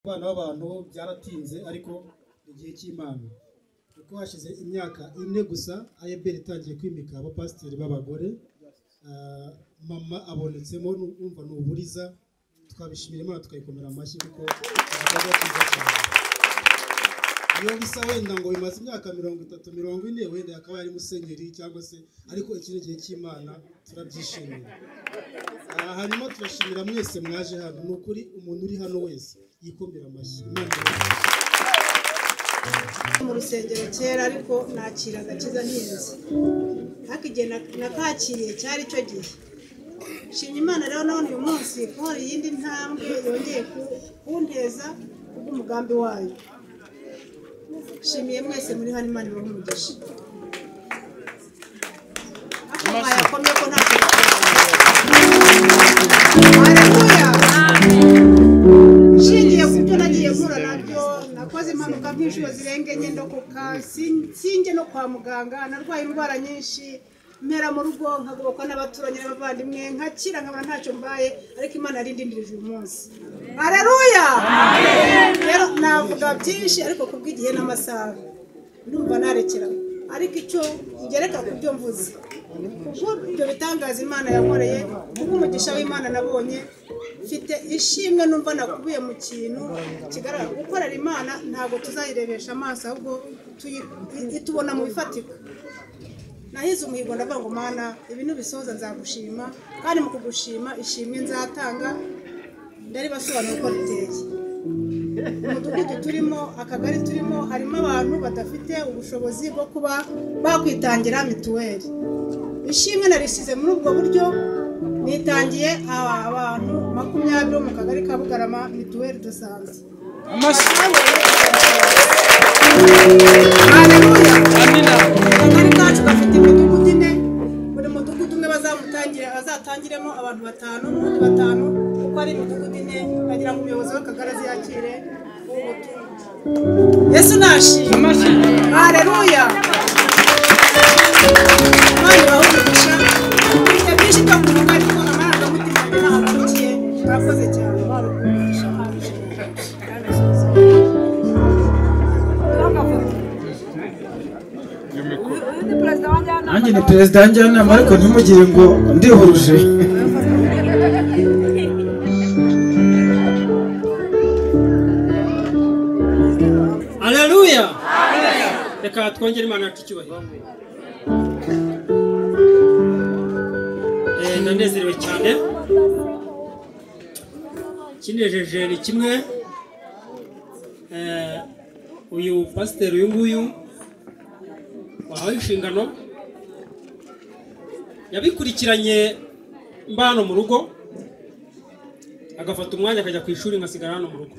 Abana b'abantu byaratinze ariko igihe cy'Imana kuko hashize imyaka ine gusa ayeberi itangiye kwimika abapasiteri b'abagore Ah, mama abonetsemo numva ni uburiza twabishimira Imana tukayikomera amashyi kuko igikorwa cyiza cyane iyo bisa wenda ngo bimaze imyaka mirongo itatu mirongo ine wenda akaba yari musenyeri cyangwa se ariko iki ni igihe cy'Imana turabyishimira Ah, hanyuma turashimira mwese mwaje hano ni ukuri umuntu uri hano wese yikomera amashyi Imana ibahe. mu rusengero kera ariko nakira agakiza ntinze ariko igihe na- nakakiriye cyari icyo gihe nshimye imana rero nabona uyu munsi kunkora iyindi ntambwe yongeye ku- kunteza kubw'umugambi wayo nshimiye mwese muri hano imana ibahe umugisha ako mwayakomye ko nta nshingiye ku byo nagiye mpura nabyo nakoze impanuka nk'inshuro zirenga enye ndokoka sin- sinjye no kwa muganga narwaye indwara nyinshi mpera mu rugo nkagobokwa n'abaturanyi n'abavandimwe nkakira nkabona ntacyo mbaye ariko imana yarindindirije uyu munsi hareruya rero navuga byinshi ariko kubw'igihe n'amasaha ndumva narekera ariko icyo ngereka ku byo mvuze kubw'ibyo bitangaza imana yankoreye kubw'umugisha w'imana nabonye mfite ishimwe numva nakubiye mu kintu kigaragara gukorera imana ntabwo tuzayirebesha amaso ahubwo tuyi- itubona mu bifatika nahize umuhigo ndavuga ngo mana ibi nubisoza nzagushima kandi mu kugushima ishimwe nzatanga ndaribasobanura uko biteye umudugudu turimo akagari turimo harimo abantu badafite ubushobozi bwo kuba bakwitangira mituweli ishimwe narisize muri ubwo buryo nitangiye aba abantu makumyabiri bo mu kagari ka bugarama mituweli dusanze Haleluya. akagari kacu gafite imidugudu ine buri mudugudu umwe bazamutangire bazatangiremo abantu batanu n'undi batanu kuko ari imidugudu ine bagira ngo umuyobozi w'akagari aziyakire w'umutungo. yesu nashimwe hareruya abana bahumugisha bifite byinshi byo kuvuga ariko amarangamutima yanjye ntahavukiye murakoze cyane barumugisha haje nanjye ni perezida wa njyanama ariko ntimugire ngo ndihuje Haleluya! Reka twongere Imana yacu icyubahiro. Eh, Ndanezerewe cyane. Kinejeje ni kimwe. Eh, Uyu pasiteri uyu nguyu wahawe inshingano yabikurikiranye mbano mu rugo agafata umwanya akajya ku ishuri ngasigara hano mu rugo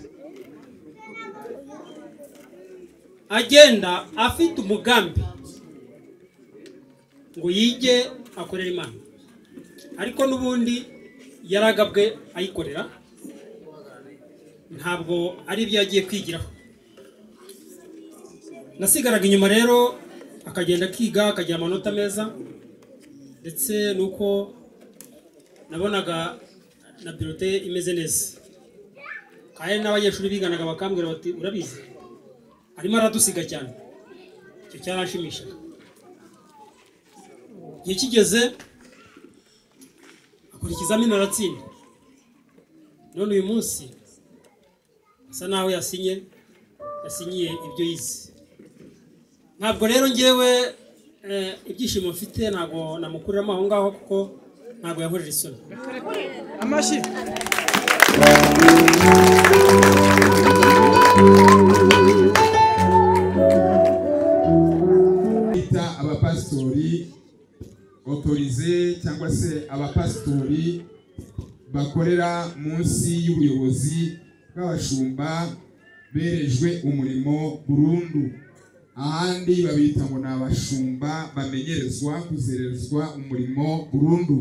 agenda afite umugambi ngo yige akorere imana ariko n'ubundi yaragabwe ayikorera ntabwo ari ibyo yagiye kwigiraho nasigaraga inyuma rero akagenda akiga akagira amanota meza ndetse nuko nabonaga na birote imeze neza kandi n'abanyeshuri biganaga bakambwira bati urabizi arimo aradusiga cyane icyo cyarashimishaga igihe kigeze akora ikizamini aratsinda none uyu munsi asa naho yasinye yasinyiye ibyo yize ntabwo rero ngewe eh, ibyishimo mfite ntabwo namukuriramo aho ngaho kuko ntabwo yahorera isoni bita abapasitori otorize cyangwa se abapasitori bakorera munsi y'ubuyobozi bw'abashumba berejwe umurimo burundu ahandi babita ngo ni abashumba bamenyerezwa kuzerezwa umurimo burundu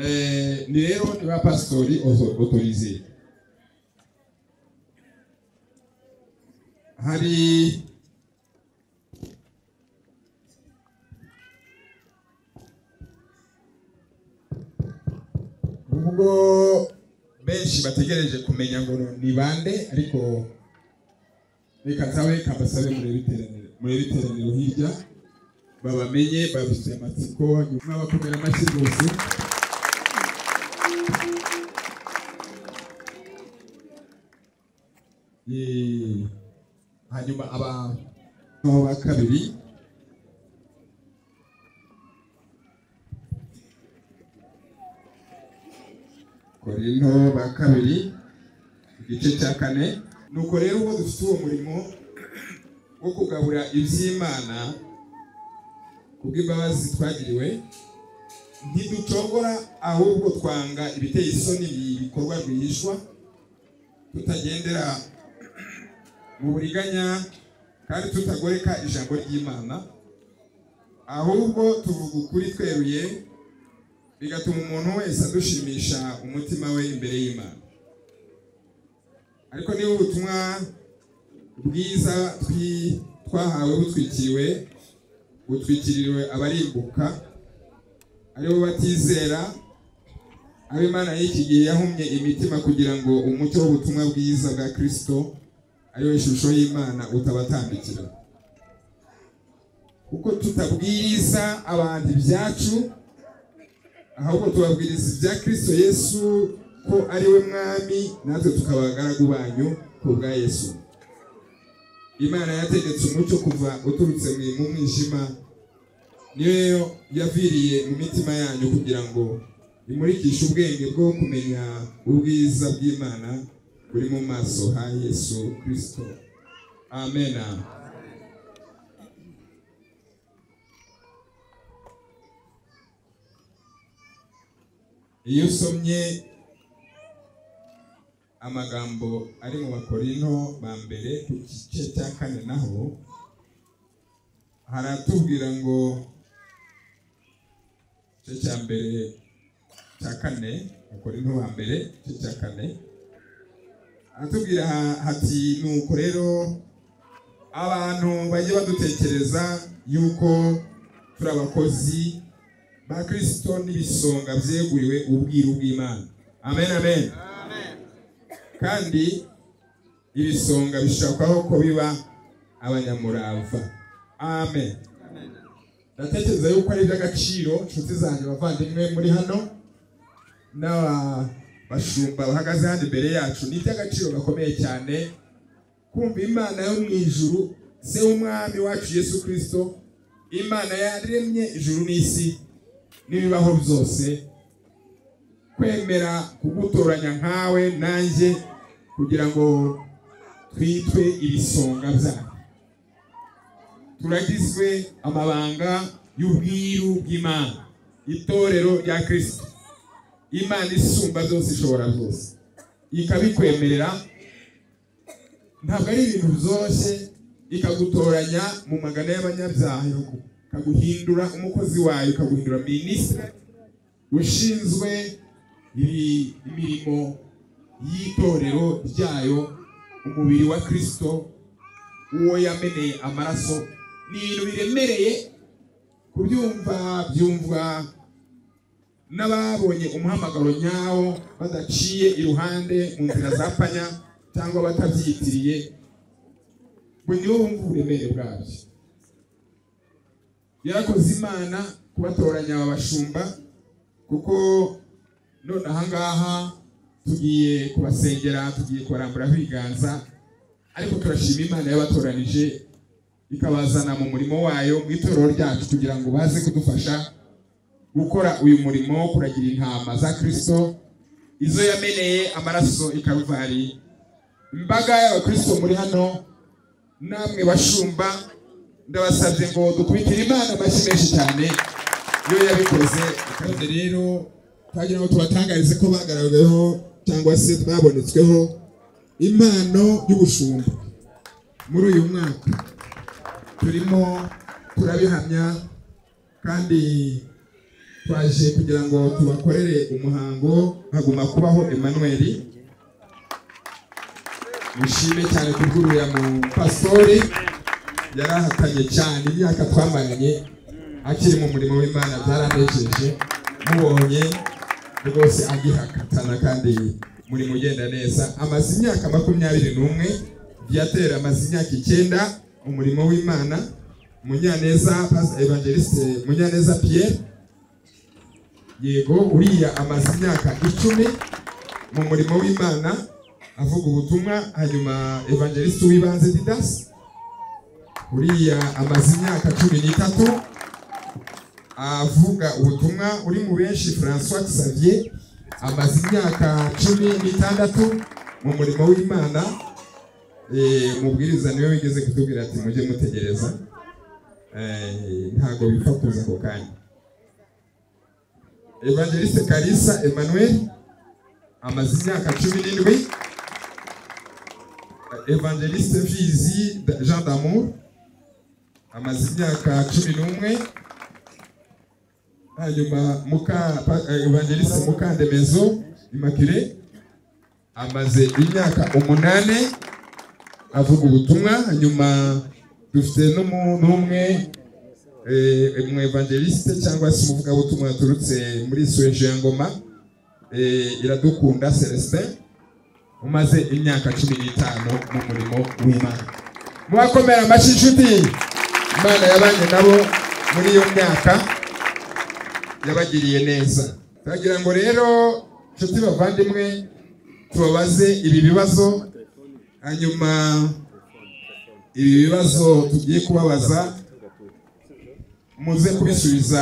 Eh, ni rero ni ba pasitori oto- otorize hari ubwo benshi bategereje kumenya ngo ni bande ariko reka nsabe kabasabe murebe iteraniro murebe iteraniro hirya babamenye babisuye amatsiko nyuma bakomera amashyi rwose Eh, hanyuma abantu ba kabiri korinto ba kabiri igice cya kane nuko rero uwo dufite uwo murimo wo kugabura iby'imana kubw'imbabazi twagiriwe ntiducogora ahubwo twanga ibiteye isoni ibikorwa rwihishwa tutagendera mu buriganya kandi tutagoreka ijambo ry'imana ahubwo tuvuga ukuri tweruye bigatuma umuntu wese adushimisha umutima we imbere y'imana ariko niba ubutumwa bwiza twi- twahawe butwikiriwe butwikiriwe abarimbuka aribo batizera abo imana y'iki gihe yahumye imitima kugira ngo umucyo w'ubutumwa bwiza bwa kirisito ariyo ishusho y'imana utabatambikira kuko tutabwiriza abantu ibyacu ahubwo tubabwiriza ibya kirisito yesu ko ari we mwami natwe tukaba abagaragu banyu ku bwa yesu imana yategetse umucyo kuva uturutse mu mu mwijima niyo yaviriye mu mitima yanyu kugira ngo imurikishe ubwenge bwo kumenya ubwiza bw'imana buri mu maso ha yesu kirisito amen iyo usomye amagambo ari mu bakorino ba mbere ku gice cya kane naho haratubwira ngo igice cya mbere cya kane bakorino ba mbere igice cya kane haratubwira hati nuko rero abantu bajye badutekereza yuko turi abakozi ba kirisito n'ibisonga byeguriwe ubwiru bw'imana amen amen kandi ibisonga bishakwaho ko biba abanyamurava amen ndatekereza yuko ari iby'agaciro inshuti zanjye abavandimwe muri hano n'abashumba bahagaze hano imbere yacu ni iby'agaciro gakomeye cyane kumva imana yo mu ijuru se w'umwami wacu yesu kirisito imana yaremye ijuru n'isi n'ibibaho byose kwemera kugutoranya nkawe nanjye kugira ngo twitwe ibisonga byayo turagizwe amabanga y'ubwiru bw'imana itorero rya kirisito imana isumba byose ishobora byose ikabikwemerera ntabwo ari ibintu byoroshye ikagutoranya mu magana y'abanyabyaha ikaguhindura umukozi wayo ikaguhindura minisitiri ushinzwe ibi- imirimo y'itorero ryayo umubiri wa kirisito uwo yameneye amaraso ni ibintu biremereye kubyumva byumvwa n'ababonye umuhamagaro nyawo badaciye iruhande mu nzira za panya cyangwa batabyitiriye ngo ni bo bumva uburemere bwabyo yarakoze imana kubatoranya aba bashumba kuko none aha ngaha tugiye kubasengera tugiye kubaramburaho ibiganza ariko turashima imana yabatoranije ikabazana mu murimo wayo mu itorero ryacu kugira ngo baze kudufasha gukora uyu murimo wo kuragira intama za kirisito izo yameneye amaraso i karuvari imbaga y'abakirisito muri hano namwe bashumba ndabasabye ngo dukubitire imana amashyi menshi cyane iyo yabikoze kandi rero twagira ngo tubatangarize ko bagaragaweho cyangwa se twabonetsweho impano y'ubushumba muri uyu mwaka turimo turabihamya kandi twaje kugira ngo tubakorere umuhango haguma kubaho Emmanuel mushime cyane kuvurira mu pastori yarahatanye cyane imyaka twamaranye akiri mu murimo w'imana byaranejeje mubonye rwose agihakanana kandi muri mugenda neza amaze imyaka makumyabiri n'umwe byatera amaze imyaka icyenda umurimo w'imana munyaneza Pastor evangeliste munyaneza pierre yego uriya amaze imyaka icumi mu murimo w'imana avuga ubutumwa hanyuma evangeliste w'ibanze didasi uriya amaze imyaka cumi n'itatu avuga ubutumwa uri mu benshi francois xavier amaze imyaka cumi n'itandatu mu murimo w'imana Eh, umubwiriza niwe wigeze kutubwira ati mujye mutegereza Eh, ntabwo bifatuza ako kanya evangeliste karisa emmanuel amaze imyaka cumi n'indwi evangeliste vizi jean d'amour amaze imyaka cumi n'umwe hanyuma muka pa- eh, evangeliste mukandemezo immaculée amaze imyaka umunani avuga ubutumwa hanyuma dufite n'umu- n'umwe eh, umu evangeliste cyangwa se umuvugabutumwa yaturutse muri suweje ya ngoma eh, iradukunda celestin umaze imyaka cumi n'itanu mu murimo w'imana mubakomera amashyi inshuti imana yabanye nabo muri iyo myaka yabagiriye neza turagira ngo rero inshuti bavandimwe tubabaze ibi bibazo hanyuma ibi bibazo tugiye kubabaza muze kubisubiza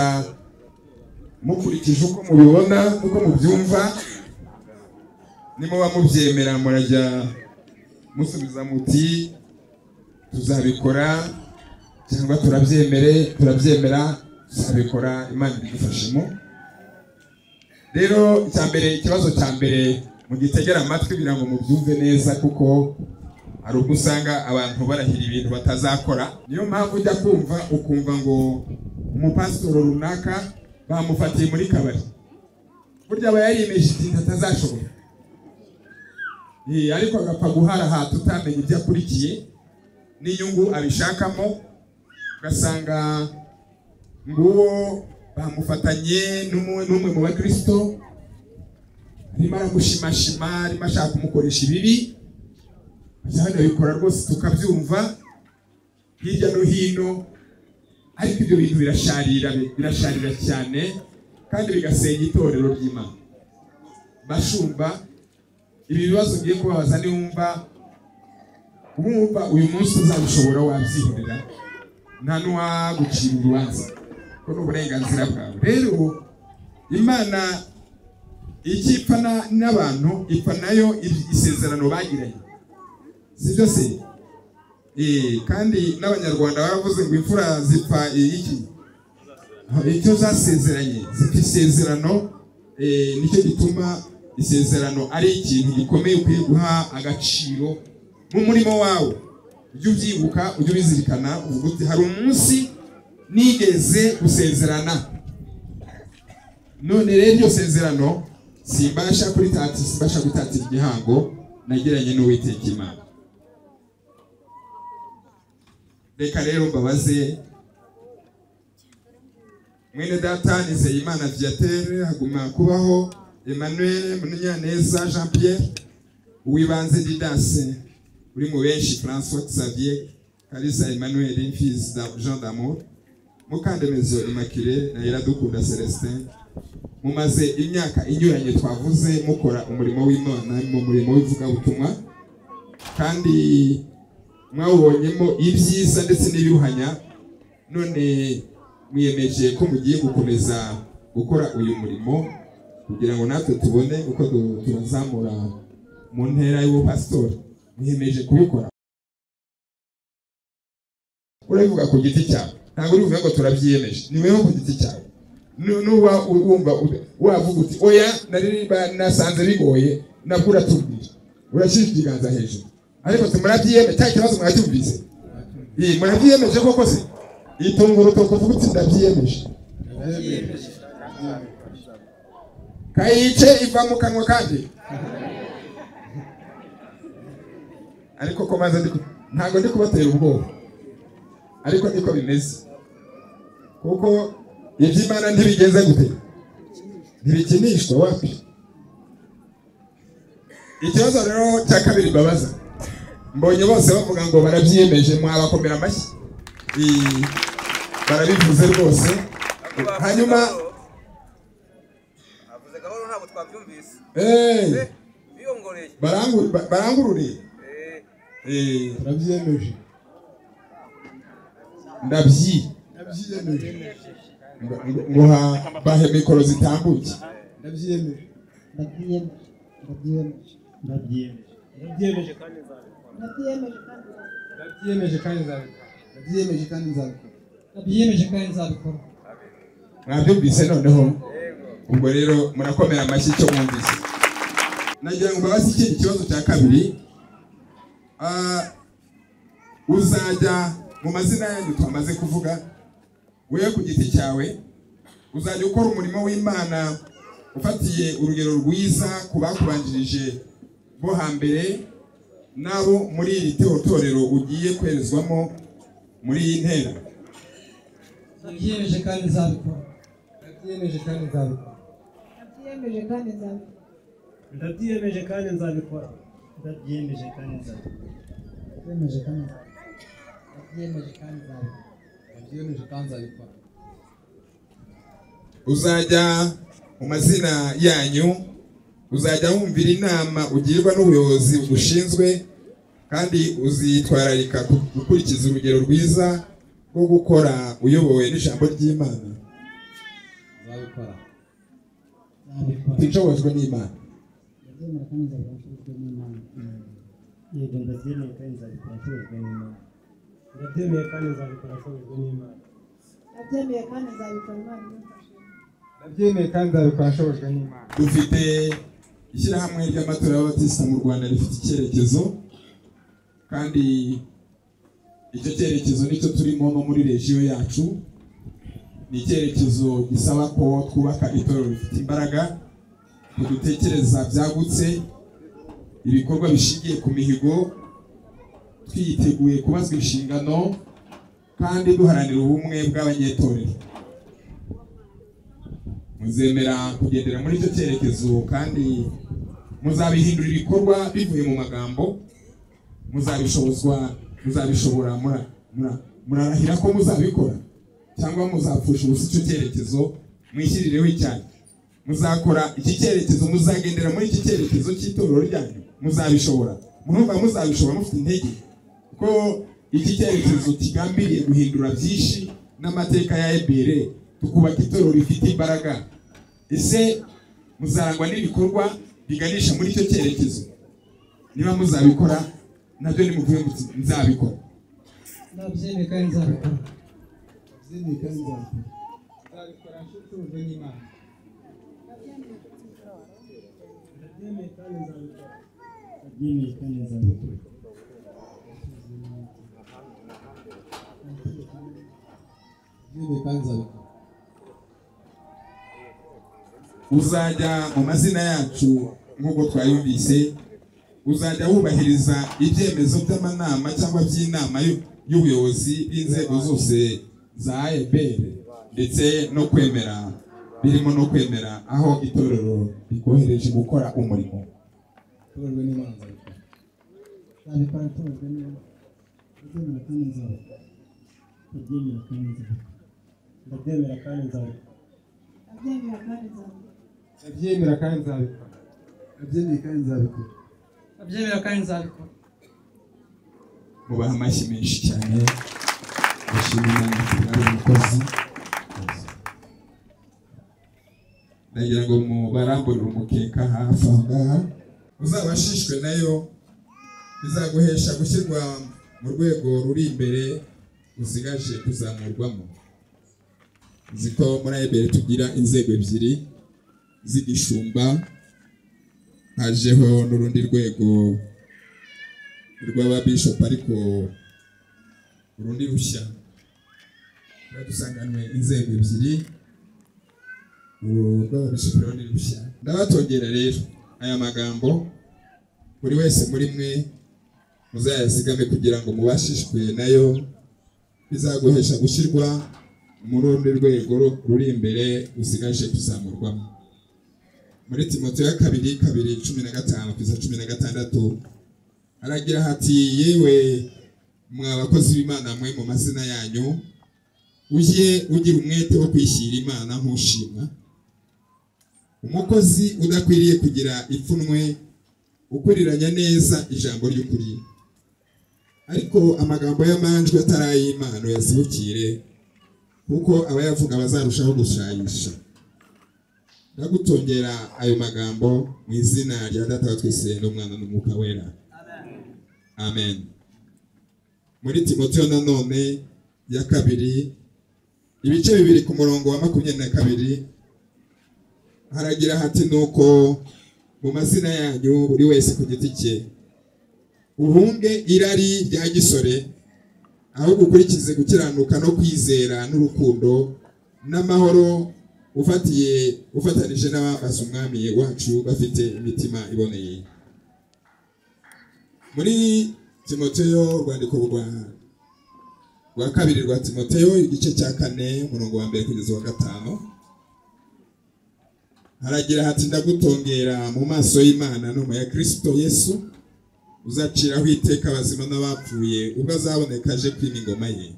mukurikije uko mubibona uko mubyumva nimuba mubyemera murajya musubiza muti tuzabikora cyangwa turabyemere turabyemera tuzabikora imana idufashemo rero icya mbere ikibazo cya mbere mugitegera amatwi kugira ngo mubyumve neza kuko hari ubwo usanga abantu barahira ibintu batazakora niyo mpamvu ujya kumva ukumva ngo umupasitoro runaka bamufatiye muri kabari burya aba yariyemeje ikintu atazashobora Eh, ariko agapfa guharahata utamenya ibyo akurikiye n'inyungu abishakamo ugasanga nguwo bamufatanye n'umwe n'umwe mu bakristo arimo aramushimashima arimo ashaka kumukoresha ibibi cyane bikora rwose tukabyumva hirya no hino ariko ibyo bintu birasharira birasharira cyane kandi bigasenya itorero ry'imana bashumba ibi bibazo ugiye kubabaza niwumva wumva uyu munsi uzabishobora wabyihorera nta n'uwagucira urubanza kuko ni uburenganzira bwawe rero imana icyo ipfa na- n'abantu ipfa nayo i- isezerano bagiranye si byo se Eh, kandi n'abanyarwanda baravuze ngo imfura zipfa iki icyo zasezeranye zipfa isezerano eh, nicyo gituma isezerano ari ikintu gikomeye ukwiye guha agaciro mu murimo wawe ujye ubyibuka ujye ubizirikana uvuga uti hari umunsi nigeze gusezerana none rero iryo sezerano simbasha kuritati simbasha gutatira igihango nagiranye n'uwiteka imana reka rero mbabaze mwene data nizeye imana viatere haguma kubaho emmanuel munyaneza jean pierre uwibanze didase uri mu benshi francois xavier kalisa emmanuel mfizi jean d'amour mukandemezo immaculée na iradukunda celestin mumaze imyaka inyuranye twavuze mukora umurimo w'imana mu murimo w'ivugabutumwa kandi mwawubonyemo ibyiza ndetse n'ibiruhanya none mwiyemeje ko mugiye gukomeza gukora uyu murimo kugira ngo natwe tubone uko tu- tubazamura mu ntera y'ubupasitori mwiyemeje kubikora urabivuga ku giti cyawe ntabwo urivuga ngo turabyiyemeje ni wowe ku giti cyawe Nu- nuba u- wumva u- wavuga uti oya naririmba nasanze bigoye nabwo uratubwira urashyira ikiganza hejuru ariko uti murabyiyemeje cya kibazo mwacyumvise Iyi, murabyiyemeje koko se itunga urutoki uvuga uti ndabyiyemeje kayice iva mu kanwa kandi ariko ko maze ndi ku- ntabwo ndi kubatera ubwoba ariko niko bimeze kuko iby'imana ntibigenze gute ntibikinishwa wapi ikibazo rero cya kabiri mbabaza mbonye bose bavuga ngo barabyiyemeje mwabakomera amashyi Ii, barabivuze rwose hanyuma avuze gahoro ntabwo twabyumvise eh, biyongoreye barangu- ba- barangururiye Eh, Eh, barabyiyemeje ndabyi Ndabyiyemeje. ngo- ngo- ngo ha- bahe mikoro zitambuke Ndabyiyemeje. ndabyiyemeje ndabyiyemeje Ndabyiyemeje. Ndabyiyemeje kandi nzabikora. Ndabyiyemeje kandi nzabikora. ndabyiyemeje kandi nzabikora ndabyiyemeje kandi nzabikora mwabyumvise noneho ubwo rero murakomera amashyi icyo mwumvise nagira ngo mbabaze ikindi kibazo cya kabiri Ah, uzajya mu mazina yanyu twamaze kuvuga wewe ku giti cyawe uzajya ukora umurimo w'imana ufatiye urugero rwiza ku bakubanjirije bo hambere n'abo muri iri torero ugiye kwerezwamo muri iyi ntera ndabyiyemeje kandi nzabikora Ndabyiyemeje kandi nzabikora. Ndabyiyemeje kandi nzabikora. Ndabyiyemeje kandi nzabikora. Ndabyiyemeje kandi ndabyiyemeje kandi nzabikora ndabyiyemeje kandi nzabikora. nzabikora ndabyiyemeje kandi nzabikora uzajya mu mazina yanyu uzajya wumvira inama ugirwa n'ubuyobozi bugushinzwe kandi uzitwararika ku- gukurikiza urugero rwiza rwo gukora uyobowe n'ijambo ry'imana nzabikora nzabikora utishobojwe n'imana ndabyemera kandi nzabikora nshobojwe n'imana Yego ndabyemeye kandi nzabikora nshobojwe n'Imana. Ndabyemeye kandi nzabikora nshobojwe n'Imana. Ndabyemeye kandi nzabikora Imana imfashe. Ndabyemeye kandi nzabikora nshobojwe n'Imana. dufite ishyirahamwe ry'amatora y'abatisita mu rwanda rifite icyerekezo kandi icyo cyerekezo nicyo turimo no muri regiyo yacu ni icyerekezo gisaba ko twubaka itorero rifite imbaraga tudutekereza byagutse ibikorwa bishingiye ku mihigo twiteguye kubazwa inshingano kandi duharanira ubumwe bw'abanyetorero muzemera kugendera muri icyo cyerekezo kandi muzabihindura ibikorwa bivuye mu magambo muzabishobozwa muzabishobora mura- mura- murarahira ko muzabikora cyangwa muzapfusha ubusa icyo cyerekezo mwishyirireho icyanyu muzakora iki cyerekezo muzagendera muri iki cyerekezo cy'itorero ryanyu muzabishobora murumva muzabishobora mufite intege ko iki cyerekezo kigambiriye guhindura byinshi n'amateka ya ebere tukubaka itorero rifite imbaraga ese muzarangwa n'ibikorwa biganisha muri icyo cyerekezo niba muzabikora nabyo nimuvuye muti nzabikora ndabyemeye kandi nzabikora Ndabyemeye kandi nzabikora. Nzabikora nshobojwe n'Imana. Ndabyemeye kandi nzabikora. Ndabyemeye kandi nzabikora. ndabyiyemeje kandi nzabikora uzajya mu mazina yacu nk'uko twayumvise uzajya wubahiriza ibyemezo by'amanama cyangwa by'inama y'u- y'ubuyobozi b'inzego zose za AEBR ndetse no kwemera birimo no kwemera aho itorero rikohereje gukora umurimo nshobojwe n'Imana nzabikora nzabikora nshobojwe n'Imana ndabyemera kandi nzabikora Ndabyemera kandi nzabikora. Ndabyemera kandi nzabikora. Ndabyemeye kandi nzabikora. Ndabyemera kandi nzabikora. Ndabyemeye kandi nzabikora. ndabyemera kandi nzabikora mubaha amashyi menshi cyane bashima imana kuba ari umukozi ndagira ngo mubaramburire umukeka hafi aho ngaha uzabashishwe nayo bizaguhesha gushyirwa mu rwego ruri imbere usigaje kuzamurwamo uzi ko muri ayibere tugira inzego ebyiri z'igishumba hajeho n'urundi rwego rw'ababishop ariko urundi rushya tuba dusanganwe inzego ebyiri uru rw'ababishop rundi rushya ndabatongera rero aya magambo buri wese muri mwe muzayazigame kugira ngo mubashishwe nayo bizaguhesha gushyirwa mu rundi rwego ruri imbere usigaje kuzamurwamo muri timoteyo ya kabiri kabiri cumi na gatanu kugeza cumi na gatandatu haragira hati yewe mwa bakozi b'imana mwe mu mazina yanyu ujye ugira umwete wo kwishyira imana nk'ushimwa umukozi udakwiriye kugira ipfunwe ukuriranya neza ijambo ry'ukuri ariko amagambo y'amanjwe atari ay'imana yazibukire kuko abayavuga bazarushaho gushayisha ndagutongera ayo magambo mu izina rya data wa twese n'umwana n'umwuka wera amen muri timoteyo nanone ya kabiri ibice bibiri ku murongo wa makumyabiri na kabiri haragira hati nuko mu mazina yanyu buri wese ku giti cye uhunge irari rya gisore ahubwo ukurikize gukiranuka no kwizera n'urukundo n'amahoro ufatiye ufatanije n'abambaza umwami wacu bafite imitima iboneye muri timoteyo urwandiko rwa rwa kabiri rwa timoteyo igice cya kane umurongo wa mbere kugeza wa gatanu haragira hati ndagutongera mu maso y'imana no mu ya kirisito yesu uzaciraho iteka abazima n'abapfuye ubwo azaboneka aje kwima ingoma ye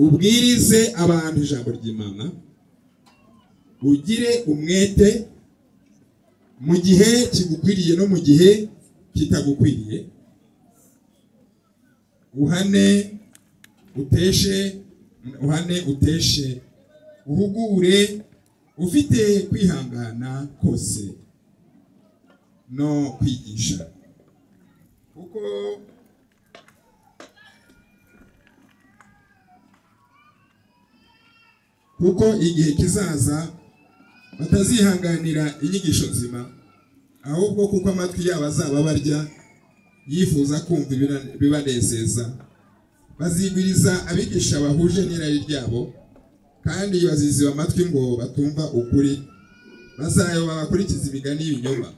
ubwirize abantu ijambo ry'imana ugire umwete mu gihe kigukwiriye no mu gihe kitagukwiriye uhane uteshe uhane uteshe uhugure ufite kwihangana kose no kwigisha kuko kuko igihe kizaza batazihanganira inyigisho nzima ahubwo kuko amatwi yabo azaba barya yifuza kumva ibira- ibibanezeza bazigwiriza abigisha bahuje n'irari ryabo kandi baziziba amatwi ngo batumva ukuri bazayoba bakurikiza imigani y'ibinyoma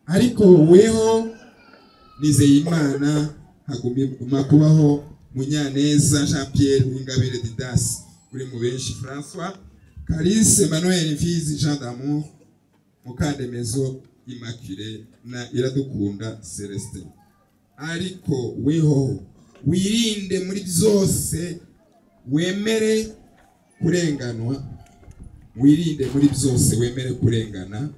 ariko weho nizeye imana haguma kubaho munyaneza jean pierre w'ingabire didasi uri mu benshi francois calise manuel mfizi jean d'amour mukandemezo immaculée na iradukunda celestin ariko weho wirinde muri byose wemere kurenganwa wirinde muri byose wemere kurengana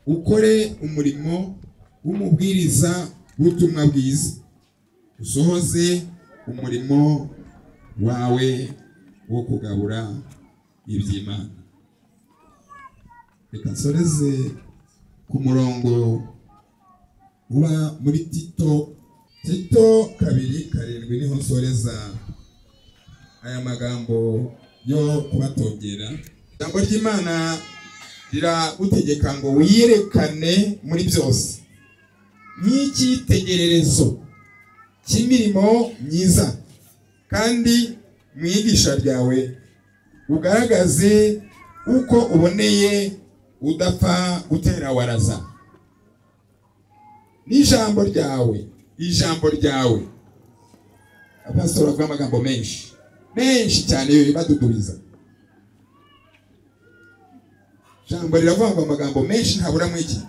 ukore umurimo w'umubwiriza w'ubutumwa bwiza usohoze umurimo wawe wo kugabura iby'imana reka nsoreze ku murongo uba muri tito tito kabiri karindwi niho nsoreza aya magambo yo kubatongera ijambo ry'imana riragutegeka ngo wiyerekane muri byose nk'icyitegererezo cy'imirimo myiza kandi mu iyigisha ryawe ugaragaze uko uboneye udapfa gutera waraza n'ijambo ryawe ijambo ryawe abasore bavuga amagambo menshi menshi cyane badudubiza ijambo riravuga ngo amagambo menshi ntabura muri iki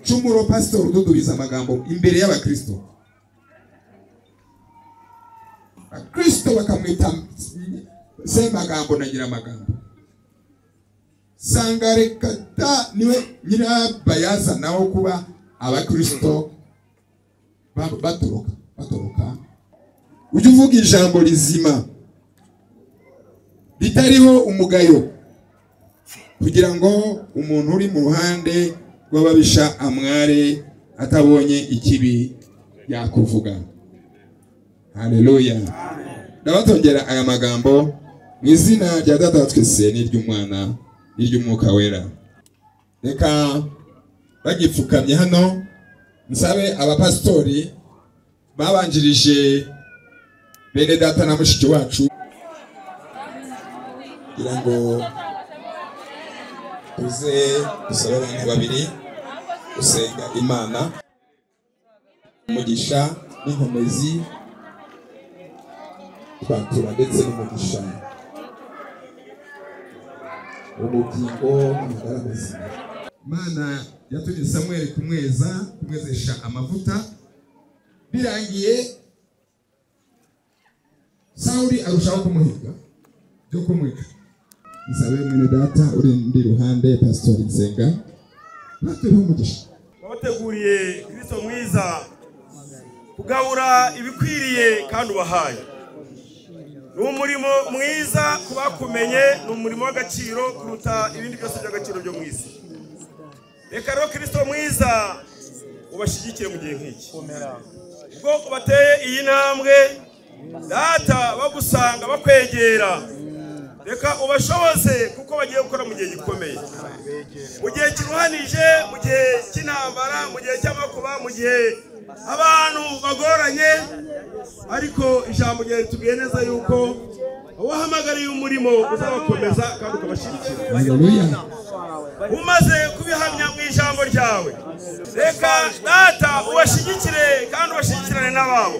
cumuro pasitori ududubiza amagambo imbere y'abakristo abakristo bakamwita se magambo na nyiramagambo sangarekata niwe nyirabayazana wo kuba abakristo ba- batoroka batoroka ujye uvuga ijambo rizima ritariho umugayo kugira ngo umuntu uri mu ruhande rw'ababisha amware atabonye ikibi yakuvuga haleluya ndabatongera aya magambo mu izina rya data wa twese n'iry'umwana n'iry'umwuka wera reka bagipfukamye hano nsabe abapasitori babanjirije bene data na mushiki wacu kugira ngo uze usaba abantu babiri usenga imana umugisha n'inkomezi twatura ndetse n'umugisha ubugingo n'amagara mazima mana yatumye samweli kumweza kumwezesha amavuta birangiye sawuli arushaho kumuhiga byo kumwica nsabe mwene data uri ndi ruhande pasitori nsenga natureho umugisha wabateguriye kristo mwiza kugabura ibikwiriye kandi ubahaye ni umurimo mwiza ku bakumenye ni umurimo w'agaciro kuruta ibindi byose by'agaciro byo mu isi reka rero kristo mwiza ubashyigikire mu gihe nk'iki ubwoko bateye iyi ntambwe data bagusanga bakwegera reka ubashoboze kuko bagiye gukora mu gihe gikomeye mu gihe kiruhanije mu gihe cy'intambara mu gihe cy'amakuba mu gihe abantu bagoranye ariko ijambo ryawe ritubwiye neza yuko wahamagariye umurimo uzabakomeza kandi ukabashyigikira umaze kubihamya mu ijambo ryawe reka data ubashyigikire kandi ubashyigikirane n'ababo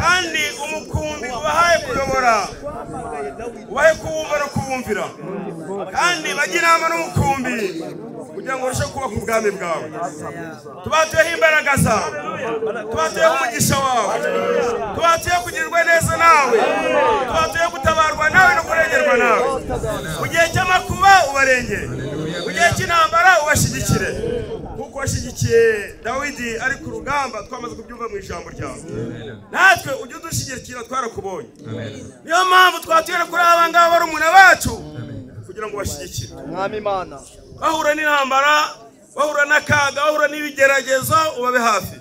kandi umukumbi ubahaye kuyobora ubahe kuwumva no kuwumvira kandi bajye inama n'umukumbi kugira ngo urusheho kubaka ubwami bwawe tubatuyeho imbaraga zawe tubatuyeho umugisha wawe tubatuyeho kugirirwa neza nawe tubatuyeho gutabarwa nawe no kurengerwa nawe mu gihe cy'amakuba ubarengere mu gihe cy'intambara ubashyigikire kuko washyigikiye dawidi ari ku rugamba twamaze kubyumva mu ijambo ryawe natwe ujye udushyigikira twarakubonye niyo mpamvu twatubera kuri aba ngaba barumuna bacu kugira ngo bashyigikire bahura n'intambara bahura n'akaga bahura n'ibigeragezo ubabe hafi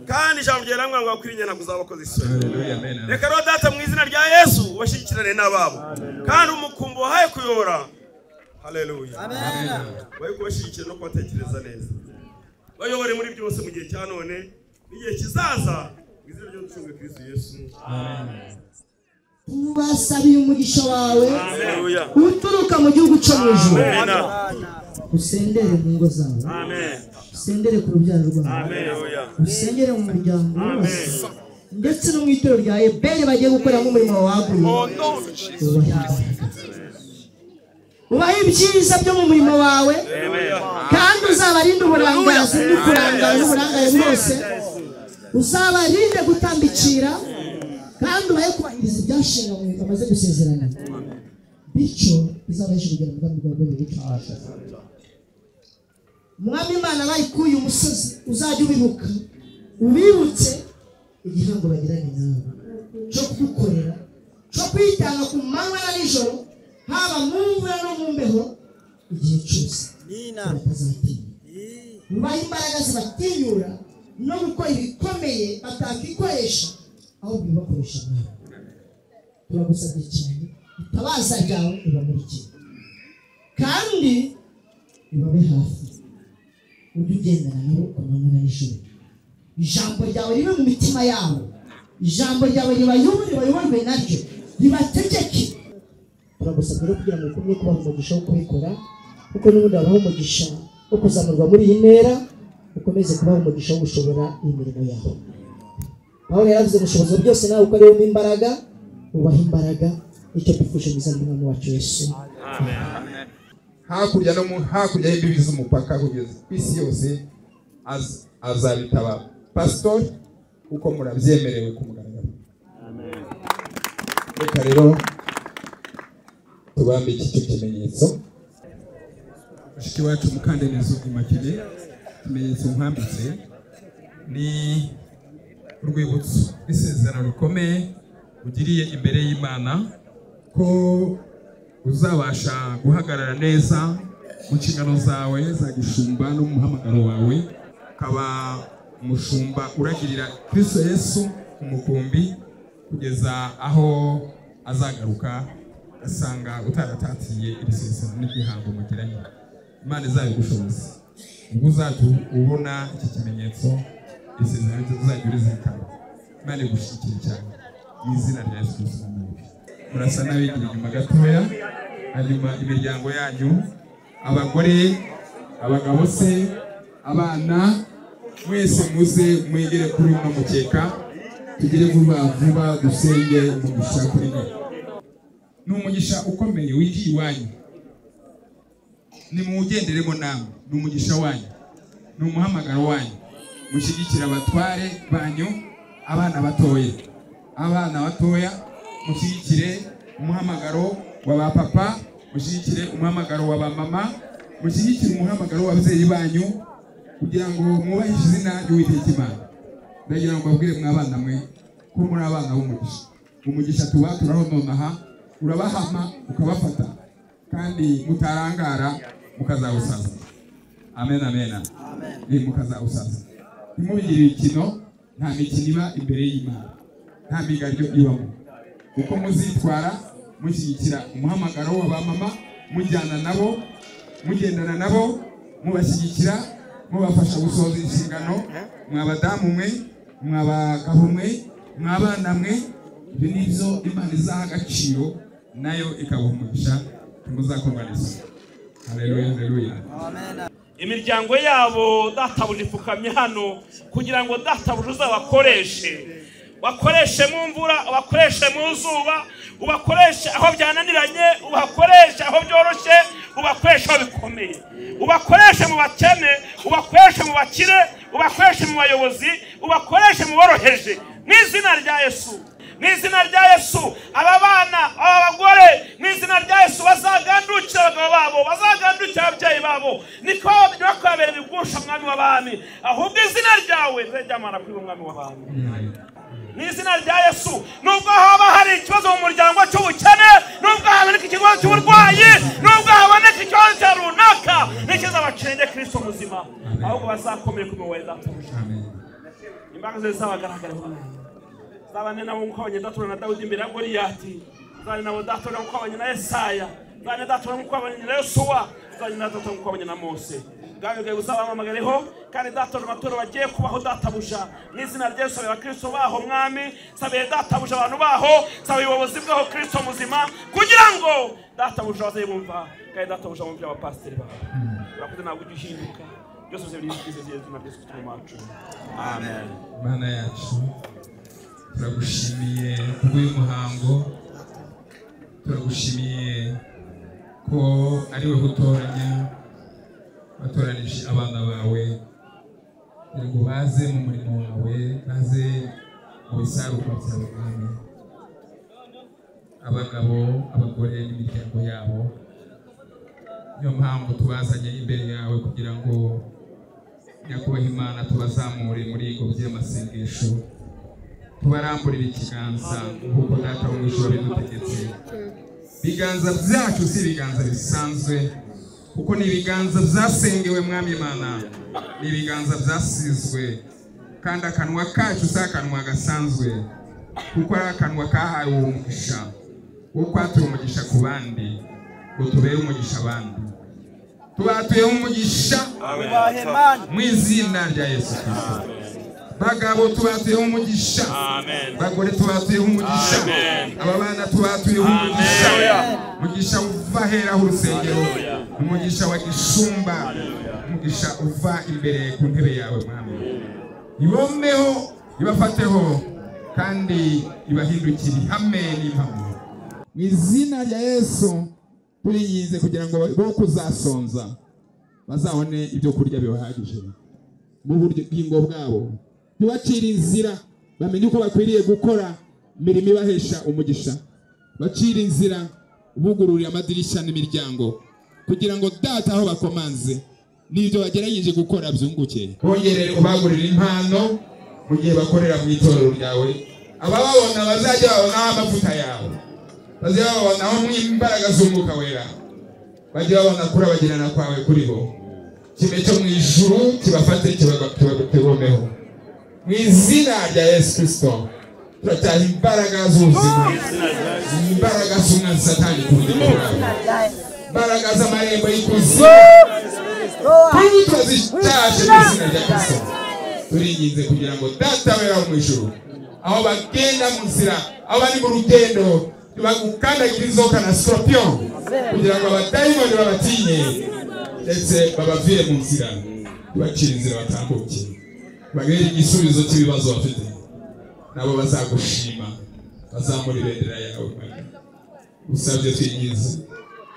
kandi ijambo ryawe namwe ngo bakwiriye ntabwo uzabakoze isoni reka rero data mu izina rya yesu ubashyigikirane n'ababo kandi umukumbi wahaye kuyobora haleluya bari kubashyigikira no kubatekereza neza bayobore muri byose mu gihe cya none n'igihe kizaza mu izina ry'umucungu kristo yesu tubasabiye umugisha wawe haleluya uturuka mu gihugu cyo mu ijuru Amen. usendere mu ngo zawe amen usendere ku rubyaro rwawe haleluya usengere mu muryango wose ndetse no mu itorero rya eberi bagiye gukoreramo umurimo waguye ubahe ibyiza byo mu murimo wawe kandi uzabarinde uburangazi n'ukurangara n'uburangare bwose uzabarinde gutambikira kandi ubahe kubahiriza ibyashinganywe bamaze gusezerana bityo bizabashe kugera mu bwami bwawe bw'icyo umwami imana bayikuye umusozi uzajya ubibuka ubibutse igihango bagiranye nawe cyo kugukorera cyo kwitanga ku manywa na nijoro haba mu mvura no mu mbeho igihe cyose batazatinya bubaha imbaraga zibatinyura no gukora ibikomeye batakikoresha aho bibakoresha nawe turagusabye cyane itabaza ryawe ribamurikire kandi ribabe hafi ujye ugendana nabo ku manywa na nijoro ijambo ryawe ribe mu mitima yabo ijambo ryawe ribayobore bayoborwe naryo ribategeke turagusabye rero kugira ngo ukomeze kubaha umugisha wo kubikora kuko n'ubundi wabaha umugisha wo kuzamurwa muri iyi ntera ukomeze kubaha umugisha wo gushobora imirimo yawe pawulo yaravuze ngo ushoboza byose nawe uko ariwemo imbaraga ubaha imbaraga nicyo twifuje mu izina ry'umwami wacu yesu hakurya no mu- hakurya y'imbibi z'umupaka kugeza ku isi yose az- azabitaba pasitori kuko murabyemerewe ku mugaragaro reka rero tubambe iki cyo kimenyetso mushiki wacu mukandanizo imakine ikimenyetso nkwambitse ni urwibutso rw'isezerano rikomeye ugiriye imbere y'imana ko uzabasha guhagarara neza mu nshingano zawe za gishumba no mu muhamagaro wawe ukaba umushumba uragirira kristo yesu umukumbi kugeza aho azagaruka asanga utaratatiriye ibisezerano n'igihango mugiranye imana izabigushoboza ubwo uzajya ubona iki kimenyetso isezerano rye uzajya urizirikana imana igushyigikire cyane mu izina rya yesu kristo murasa n'abigira inyuma gatoya hanyuma imiryango yanyu abagore abagabo se abana mwese muze mwegere kuri uno mukeka tugere vuba vuba dusenge umugisha kuri we ni umugisha ukomeye wiri iwanyu nimuwugenderemo namwe ni umugisha wanyu ni umuhamagaro wanyu mushyigikire abatware banyu abana batoya abana batoya mushyigikire umuhamagaro wa ba papa mushyigikire umuhamagaro wa ba mama mushyigikire umuhamagaro w'ababyeyi banyu kugira ngo mwubahishe izina ry'uwiteka imana ndagira ngo mbabwire mwabana mwe ko muri abana b'umugisha umugisha tuba turahononaha urabahama ukabafata kandi mutarangara mukazawusaza amen amen amen mukazawusaza ntimubigire imikino nta mikino iba imbere y'imana nta migaryo ibamo uko muzitwara mushyigikira umuhamagaro wa ba mama mujyana nabo mugendana nabo mubashyigikira mubafasha gusohoza inshingano mwabadamu mwe mwabagabo mwe mwabana mwe ibyo ni byo imana izaha agaciro nayo ikabaha umugisha muzakorwaniza haleluya haleluya imiryango yabo databuja ipfukamye hano kugira ngo databuja uzabakoreshe bakoreshe mu mvura ubakoreshe mu zuba ubakoreshe aho byananiranye ubakoreshe aho byoroshye ubakoreshe aho bikomeye ubakoreshe mu bakene ubakoreshe mu bakire ubakoreshe mu bayobozi ubakoreshe mu boroheje mu izina rya yesu mu izina rya yesu aba bana aba bagore mu izina rya yesu bazagandukira abagabo babo bazagandukira ababyeyi babo niko ntibakwabere ibigusha umwami w'abami ahubwo izina ryawe rizajyamana kuri umwami w'abami mu izina rya yesu nubwo haba hari ikibazo mu muryango cy'ubukene nubwo haboneka ikibazo cy'uburwayi nubwo haboneka ikibazo cya runaka n'ikibazo abacenge kirisito muzima ahubwo bazakomeye ku miyoborere izaturusha imbaraga ze zizabagaragara zabane nabo nk'uko abanyedatura na dawidi imbere ya goriyati zabane nabo datura nk'uko abanye na esaya zabane datura nk'uko abanye na yosuwa zabane na datura nk'uko abanye na mose ngaho ibyo uzabamamagareho kandi datora amaturo bagiye kubaho databuja mu izina rya yesu abakristo baho mwami sabiye databuja abantu baho sabiye ubuyobozi bwaho kristo muzima kugira ngo databuja baze bumva kandi databuja bumvira abapasiteri bawe urakoze ntabwo ujya uhinduka byose bize by'izina rya yesu kristo mu wacu amen mana yacu turagushimiye kubw'uyu muhango turagushimiye ko ari we gutoranya watoranije abana bawe kugira ngo baze mu murimo wawe baze mu bisarurwa byawe mwami abagabo abagore n'imiryango yabo niyo mpamvu tubazanye imbere yawe kugira ngo nyakubahwa imana tubazamure muri iyi ngobyi y'amasengesho tubaramburira ikiganza nk'uko data wo mu ijoro bidutegetse ibiganza byacu si ibiganza bisanzwe kuko ni ibiganza byasengewe mwami imana ni ibiganza byasizwe kandi akanwa kacu si akanwa gasanzwe kuko ari akanwa kahawe uwo mugisha wo kwatura umugisha ku bandi ngo tubere umugisha abandi tubatuye umugisha mu izina rya yesu kirisito bagabo tubatuyeho umugisha bagore tubatuyeho umugisha aba bana tubatuyeho umugisha umugisha uva heraho urusengero umugisha wa gishumba umugisha uva imbere ku ntebe yawe mwami ibomeho ibafateho kandi ibahindukire ihame n'impamo mu izina rya yesu turinginze kugira ngo bo kuzasonza bazabone ibyo kurya bibahagije mu bugingo bwabo ntibacire inzira bamenye uko bakwiriye gukora imirimo ibahesha umugisha bacire inzira bugururira amadirishya n'imiryango kugira ngo data aho bakomanze n'ibyo bagerageje gukora byunguke bongerere ubagurira impano mu gihe bakorera mu itorero ryawe abababona bazajya babonaho amavuta yawe bazajya babonaho imbaraga z'umwuka wera bajye babona kurabagirana kwawe kuri bo kimwe cyo mu ijuru kibafate kibagomeho mu izina rya yesu kirisito turacyaha imbaraga z'ubuzima imbaraga z'umwanzi satani ku buryo imbaraga z'amarembo y'ikuzimu kuri turazicyaje mu izina rya kirisito turinginze kugira ngo data wera mu ijuru aho bagenda mu nzira aho bari mu rugendo bagukandagire inzoka na sikorupiyo kugira ngo abadayimoni babatinye ndetse babavire mu nzira tubacire inzira batambuke bagere igisubizo cy'ibibazo bafite nabo bazagushima bazamura ibendera yawe usabye twinjize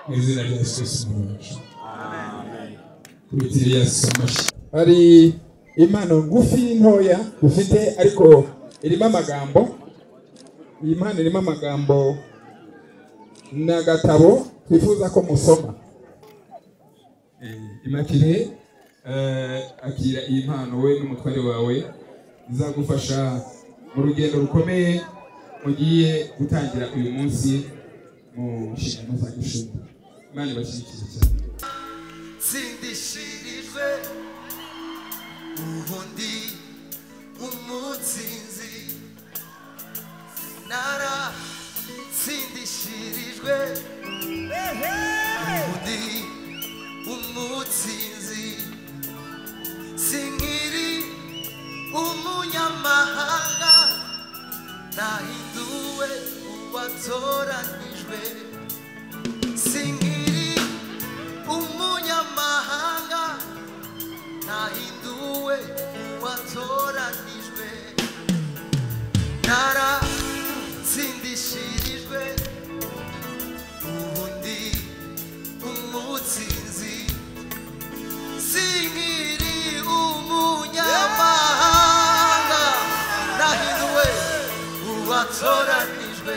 mu izina rya yesu kirisito mu bacu hari impano ngufi ntoya ufite ariko irimo amagambo iyi mpano irimo amagambo ni agatabo twifuza ko musoma imakire akira iyi mpano we n'umutware wawe izagufasha mu rugendo rukomeye mugiye gutangira uyu munsi mu nshingano za gishumba imana ibashyigikiye cyane nsindishirijwe ubundi umutsinzi nara nsindishirijwe ubundi umutsinzi sinkiri umunyamahanga nahinduwe uwatoranijwe sinkiri umunyamahanga nahinduwe uwatoranijwe naratsindishirijwe ubundi umutsinzi sinkiri umunyamahanga nahinduwe uwatoranijwe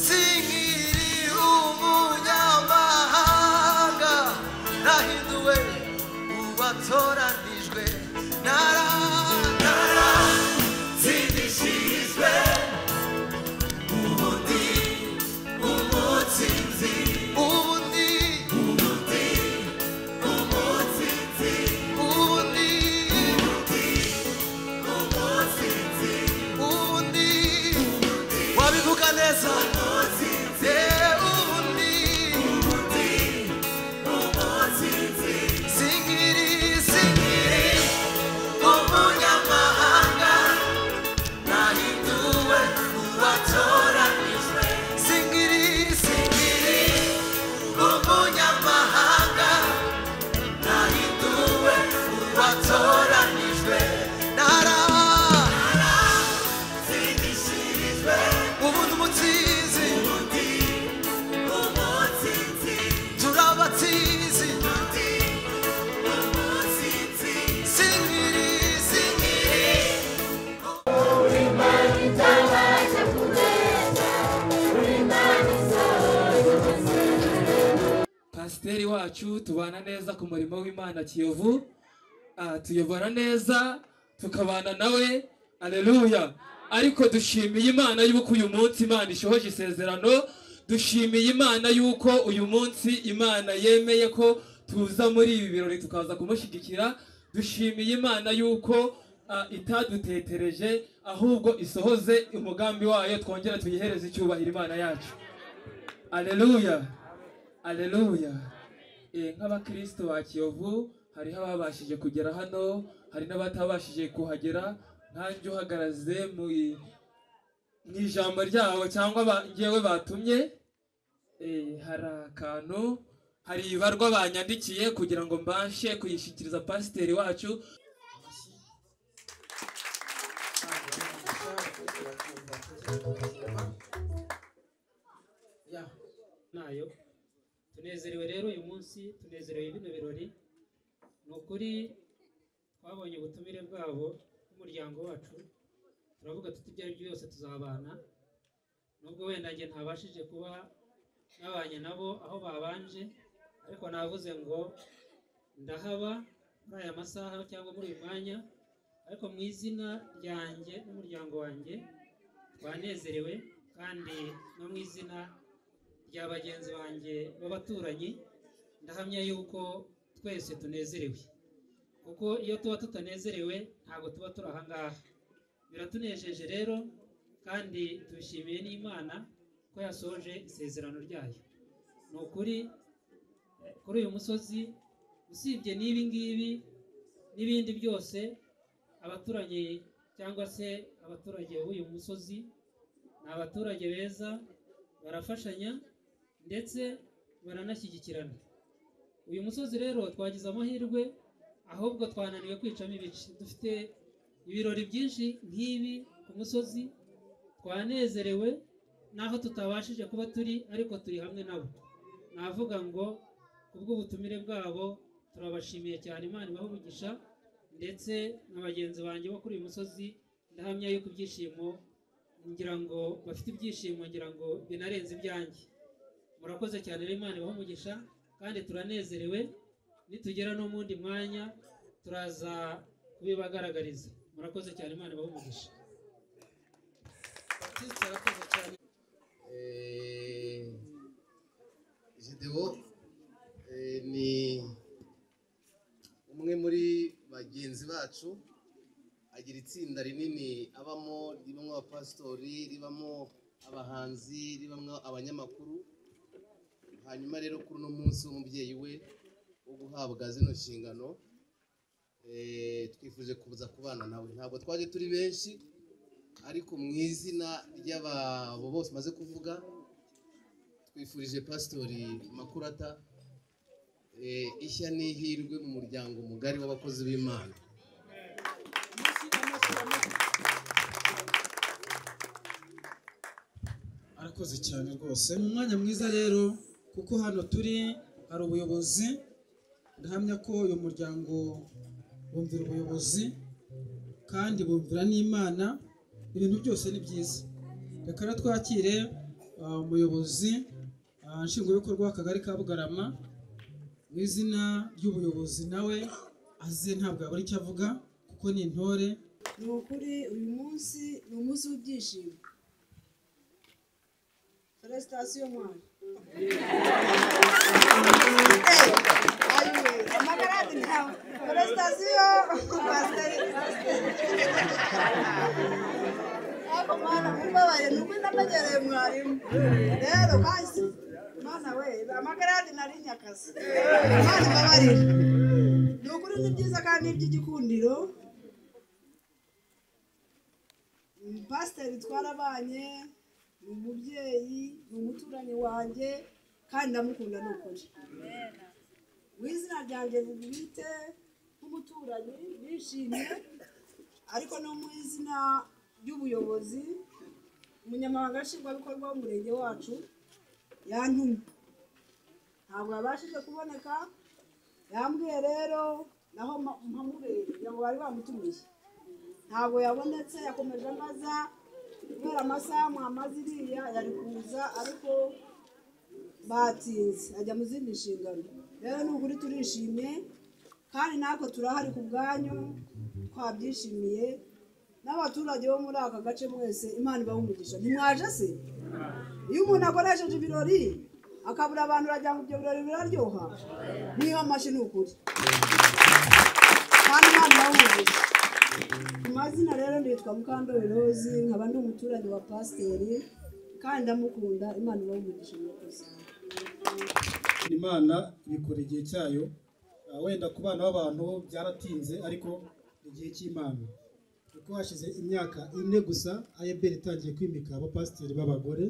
sinkiri umunyamahanga nahinduwe uwatoranijwe nara nara zindishirizwe ubundi umutsinzi ubundi ubundi umutsinzi ubundi umutsinzi ubundi wabivuga neza Yeah, ubundi singiri singiri umunyamahanga nahinduwe uwatoranijwe singiri singiri umunyamahanga nahinduwe uwatoranijwe nara ubundi umutsinzi turabatsinzi singiri singiri pasiteri wacu tubana neza ku murimo w'imana kiyovu Ah, tuyobora neza tukabana nawe aleluya ariko dushimiye imana y'uko uyu munsi imana ishohoje isezerano dushimiye imana y'uko uyu munsi imana yemeye ko tuza muri ibi birori tukaza kumushyigikira dushimiye imana y'uko ah, itadutetereje ahubwo isohoze umugambi wayo twongera tuyihereze icyubahiro imana yacu aleluya aleluya Eh, nk'abakristo ba kiyovu hariho ababashije kugera hano hari n'abatabashije kuhagera nkanjye uhagaraze mu i- mu ijambo ryabo cyangwa ba- ngewe batumye Eh, hari akantu hari ibarwa banyandikiye kugira ngo mbashe kuyishyikiriza pasiteri wacu ya nayo tunezerewe rero uyu munsi tunezerewe bino birori ni ukuri twabonye ubutumire bwabo n'umuryango wacu turavuga tuti ibyo ari byo byose tuzabana nubwo wenda njye ntabashije kuba nabanye nabo aho babanje ariko navuze ngo ndahaba muri aya masaha cyangwa muri uyu mwanya ariko mu izina ryanjye n'umuryango wanjye twanezerewe kandi no mu izina rya bagenzi banjye b'abaturanyi ndahamya yuko twese tunezerewe kuko iyo tuba tutanezerewe ntabwo tuba turi aha ngaha biratunejeje rero kandi tubishimiye n'imana ko yasohoje isezerano ryayo ni ukuri eh, kuri uyu musozi usibye n'ibi ngibi n'ibindi byose abaturanyi cyangwa se abaturage b'uyu musozi ni abaturage beza barafashanya ndetse baranashyigikirana uyu musozi rero twagize amahirwe ahubwo twananiwe kwicamo ibice dufite ibirori byinshi nk'ibi ku musozi twanezerewe n'aho tutabashije kuba turi ariko turi hamwe nabo navuga ngo kubw'ubutumire bwabo turabashimiye cyane imana ibahe umugisha ndetse na bagenzi banjye bo kuri uyu musozi ndahamya yuko ibyishimo ngira ngo bafite ibyishimo ngira ngo binarenze ibyanjye murakoze cyane rero imana ibahe umugisha kandi turanezerewe nitugera no mu wundi mwanya turaza kubibagaragariza murakoze cyane imana ibahe umugisha Baptiste arakoze cyane Jideo eh, ni umwe muri bagenzi bacu agira itsinda rinini abamo ribamo abapasitori ribamo abahanzi ribamo abanyamakuru hanyuma rero kuri uno munsi w'umubyeyi we wo guhabwa zino nshingano eh, twifuje kuza kubana nawe ntabwo twaje turi benshi ariko mu izina ry'ababo bose maze kuvuga twifurije pasitori makurata eh, ishya n'ihirwe mu muryango mugari w'abakozi b'imana arakoze cyane rwose mu mwanya mwiza rero kuko hano turi hari ubuyobozi ndahamya ko uyu muryango bumvira ubuyobozi kandi bumvira n'imana ibintu byose ni byiza reka rero twakire ah, umuyobozi ah, nshingwabikorwa w'akagari ka bugarama mu izina ry'ubuyobozi nawe aze ntabwo yabura icyo avuga kuko ni intore ni ukuri uyu munsi ni umunsi w'ibyishimo feresitasiyo mwana amagaradi ntawe feresitasiyo pasiteri ariko mwana mumbabaye ni ukuri namenyereye mwarimu rero bahise mwana we amagaradi nari nyakazi mwana mbabarira ni ukuri ni byiza kandi ni iby'igikundiro pasiteri twarabanye ni umubyeyi ni umuturanyi wanjye kandi ndamukunda ni ukuri mu izina ryanjye bwite nk'umuturanyi bishimye ariko no mu izina ry'ubuyobozi umunyamabanga nshingwabikorwa w'umurenge wacu yantumye ntabwo yabashije kuboneka yambwiye rero naho mpa- mpamubere kugira ngo bari bamutumiye ntabwo yabonetse yakomeje ambaza kubera amasaha mwamaze iriya yari kuza ariko batinze ajya mu zindi nshingano rero ni ukuri turishimye kandi natwe turahari ku bwanyu twabyishimiye n'abaturage bo muri aka gace mwese imana ibaha umugisha ntimwaje se iyo umuntu akoresheje ibirori akabura abantu uragira ngo ibyo birori biraryoha niba amashyi ni ukuri kandi imana ibaha umugisha ku mazina rero nitwa mukandori rozi nkaba ndi umuturage wa pasiteri kandi ndamukunda imana ibaha umugisha murakoze imana ibikora igihe cyayo Ah, wenda ku bana b'abantu byaratinze ariko igihe cy'imana kuko hashize imyaka ine gusa ayeberi itangiye kwimika abapasiteri b'abagore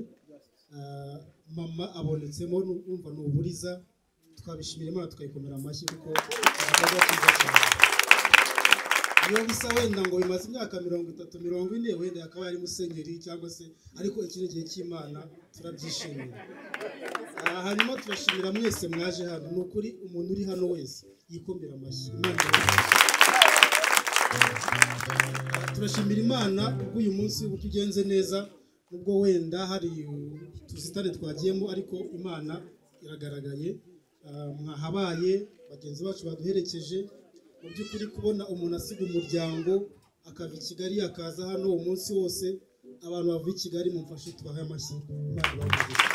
Ah, mama abonetsemo numva ni uburiza twabishimira imana tukayikomera amashyi kuko igikorwa cyiza cyane iyo bisa wenda ngo bimaze imyaka mirongo itatu mirongo ine wenda yakaba yari musenyeri cyangwa se ariko iki ni igihe cy'imana turabyishimira aha hanyuma turashimira mwese mwaje hano ni ukuri umuntu uri hano wese yikomera amashyi Imana ibahe. turashimira imana ubwo uyu munsi uburyo ugenze neza nubwo wenda hari tuzitane twagiyemo ariko imana iragaragaye Ah, mwahabaye bagenzi bacu baduherekeje mu by'ukuri kubona umuntu asiga umuryango akava i kigali akaza hano umunsi wose abantu bavuye i kigali mumfashe tubahe amashyi Imana ibahe umugisha.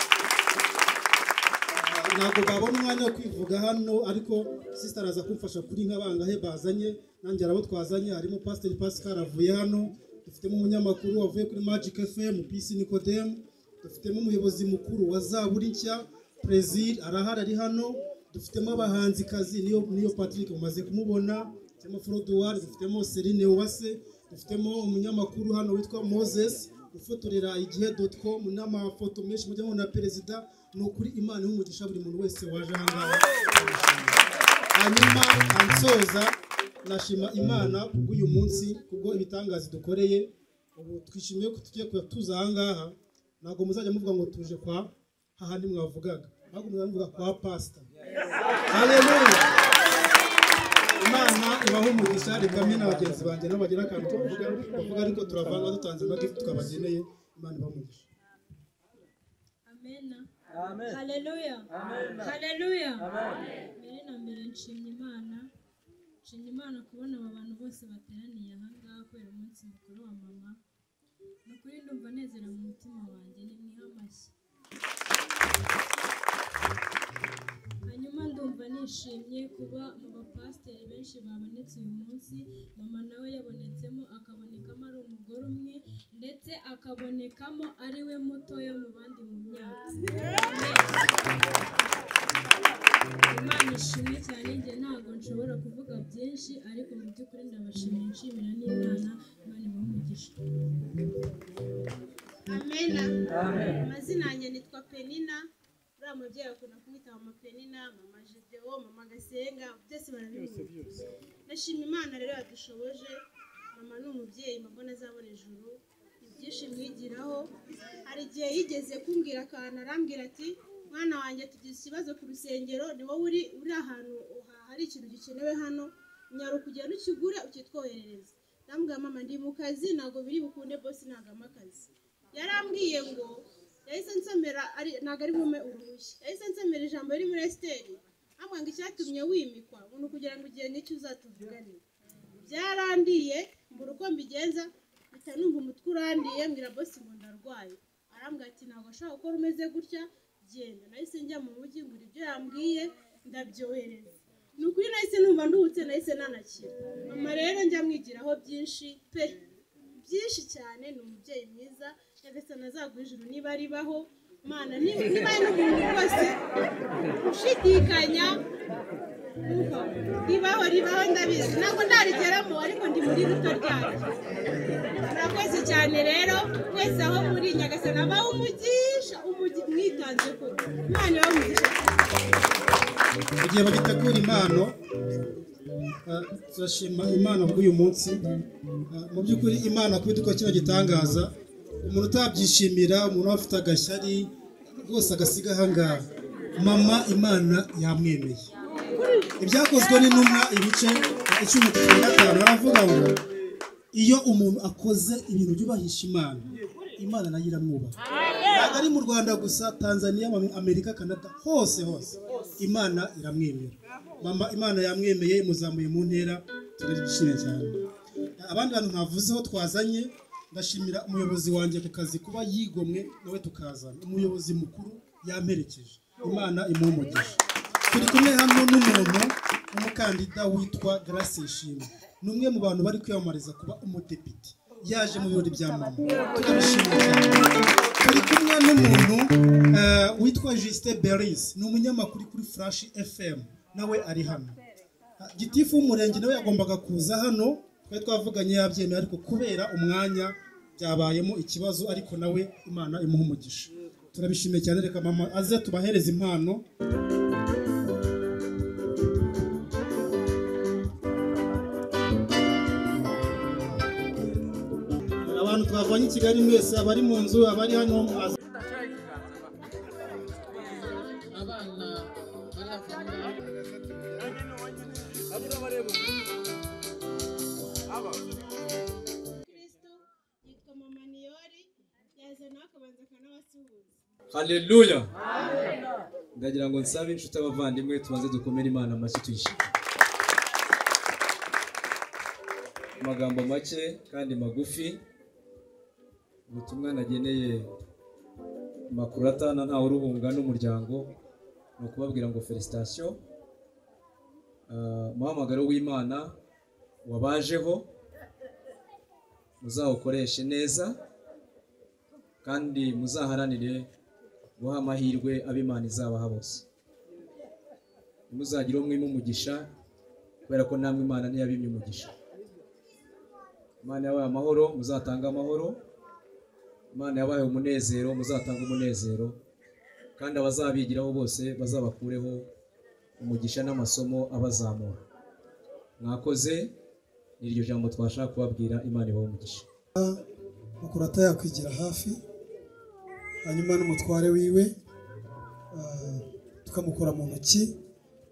ntabwo babona umwanya wo kwivuga hano ariko sisita araza kumfasha kuri nk'abangahe bazanye nanjye hari abo twazanye harimo pasiteri pascal avuye hano dufitemo umunyamakuru wavuye kuri magic fm pc nikodemu dufitemo umuyobozi mukuru wa zaburi nshya prezil arahari ari hano dufitemo abahanzikazi niyo niyo patrick umaze kumubona dufitemo frodoir dufitemo serine uwase dufitemo umunyamakuru hano witwa moses ufotorera igihe com n'amafoto menshi mujya mubona ya perezida ni ukuri imana y'umugisha buri muntu wese waje aha ngaha hanyuma ansoza nashima imana kubw'uyu munsi kubwo ibitangaza dukoreye ubu twishimiye ko tugiye kuba tuza aha ngaha ntabwo muzajya muvuga ngo tuje kwa hahandi mwavugaga ahubwo muzajya muvuga kwa pasita Haleluya imana ibaha umugisha reka mwe na bagenzi banjye nabo bagira akantu ko kuvuga bavuga ariko turavanga dutanze amagifu tukabageneye imana ibaha umugisha Amen. Amen. Haleluya. Amen. Haleluya. Amen. Mbere na mbere nshimye Imana. Nshimye Imana kubona aba bantu bose bateraniye aha ngaha kubera umunsi mukuru wa mama. Ni ukuri ndumva nezera mu mutima wanjye ni niho amashyi. Hanyuma ndumva nishimye kuba mu bapasiteri benshi babonetse uyu munsi, mama nawe yabonetsemo akabonekamo ari umugore umwe ndetse akabonekamo ari we mutoya mu bandi mu myaka. Imana ishimwe cyane njye ntabwo nshobora kuvuga byinshi ariko mu by'ukuri ndabashimiye nshimira n'Imana Imana ibamugisha. Amena. Amazina yanjye nitwa Penina. Uriya mubyeyi akunda kumwita mama Penina, mama Gedewo, mama Gasenga, byose barabimuzi. Ndashima Imana rero yadushoboje. Mama ni umubyeyi mbona azabona ijuru. Ibyinshi mwigiraho. Hari igihe yigeze kumbwira akantu arambwira ati mwana wanjye tugize ikibazo ku rusengero ni wowe uri uri ahantu ha- hari ikintu gikenewe hano nyaruka ugenda ukigure ukitwoherereza ndambwira mama ndi mu kazi ntabwo biri bukunde bose ntabwo ampa akazi yarambwiye ngo yahise nsomera ari ntabwo ari bume uruhushya yahise nsomera ijambo riri muri esiteri ambwira ngo icyatumye wimikwa ngo kugira ngo igihe n'icyo uzatuvugane byarandiye mbura uko mbigenza mpita numva umutwe urandiye mbwira bosi ngo ndarwaye arambwira ati ntabwo ashobora gukora umeze gutya genda nahise njya mu mujyi ngura ibyo yambwiye ndabyohereza ni ukuri nahise numva nduhutse nahise nanakira mama rero njya mwigiraho byinshi pe byinshi cyane ni umubyeyi mwiza nyagasani azagwa ijuru niba ribaho mana niba niba ari n'umuntu rwose ushidikanya umva, ribaho ribaho ndabizi ntabwo ndarigeramo ariko ndi muri ruto ryanjye murakoze cyane rero mwese aho muri nyagasani abaho umugisha umugi mwitanze koko imana ibahe umugisha igihe bagitegura impano ah, turashima imana kuri uyu munsi Ah, mu by'ukuri imana kuba idukora kino gitangaza umuntu utabyishimira umuntu waba afite agashyari rwose agasiga ahangaha mama imana yamwemeye ibyakozwe n'intumwa ibice icumi cumi na gatanu baravuga ngo iyo umuntu akoze ibintu byubahisha imana imana nayo iramwubaha ntabwo ari mu rwanda gusa tanzaniya amerika kanada hose hose imana iramwemera mama imana yamwemeye imuzamuye mu ntera turishimye cyane abandi bantu ntavuzeho twazanye ndashimira umuyobozi wanjye ku kazi kuba yigomwe nawe tukazana umuyobozi mukuru yamperekeje imana imumugisha turi kumwe hano n'umuntu w'umukandida witwa Grace Ishimwe ni umwe mu bantu bari kwiyamamariza kuba umudepite yaje mu birori bya mama turabishimira cyane turi kumwe n'umuntu eh, witwa Justin Beris ni umunyamakuru kuri Flash FM nawe ari hano gitifu w'umurenge nawe yagombaga kuza hano twari twavuganye yabyemeye ariko kubera umwanya byabayemo ikibazo ariko nawe imana imuha umugisha turabishimiye cyane reka mama aze tubahereze impano abantu twavanye i kigali mwese abari mu nzu abari hano aze yitwa mama niyori yaza nawe akabanza akanabasuhuza haleluya ndagira ngo nsabe inshuti abavandimwe tubanze dukomere imana amashyi tuyishime amagambo make kandi magufi ubutumwa nageneye makurata na ntawe uruhunga n'umuryango ni ukubabwira ngo felicitasiyo umuhamagaro w'imana wabajeho muzawukoreshe neza kandi muzaharanire guha amahirwe abo Imana izabaha bose ntimuzagire umwe umugisha kubera ko namwe imana niyo yabimye umugisha imana yabaye amahoro muzatanga amahoro imana yabaye umunezero muzatanga umunezero kandi abazabigiraho bose bazabakureho umugisha n'amasomo abazamura mwakoze ni iryo jambo twashaka kubabwira imana ibaha umugisha mukurata yakwigira hafi hanyuma n'umutware wiwe ah, tukamukura mu ntoki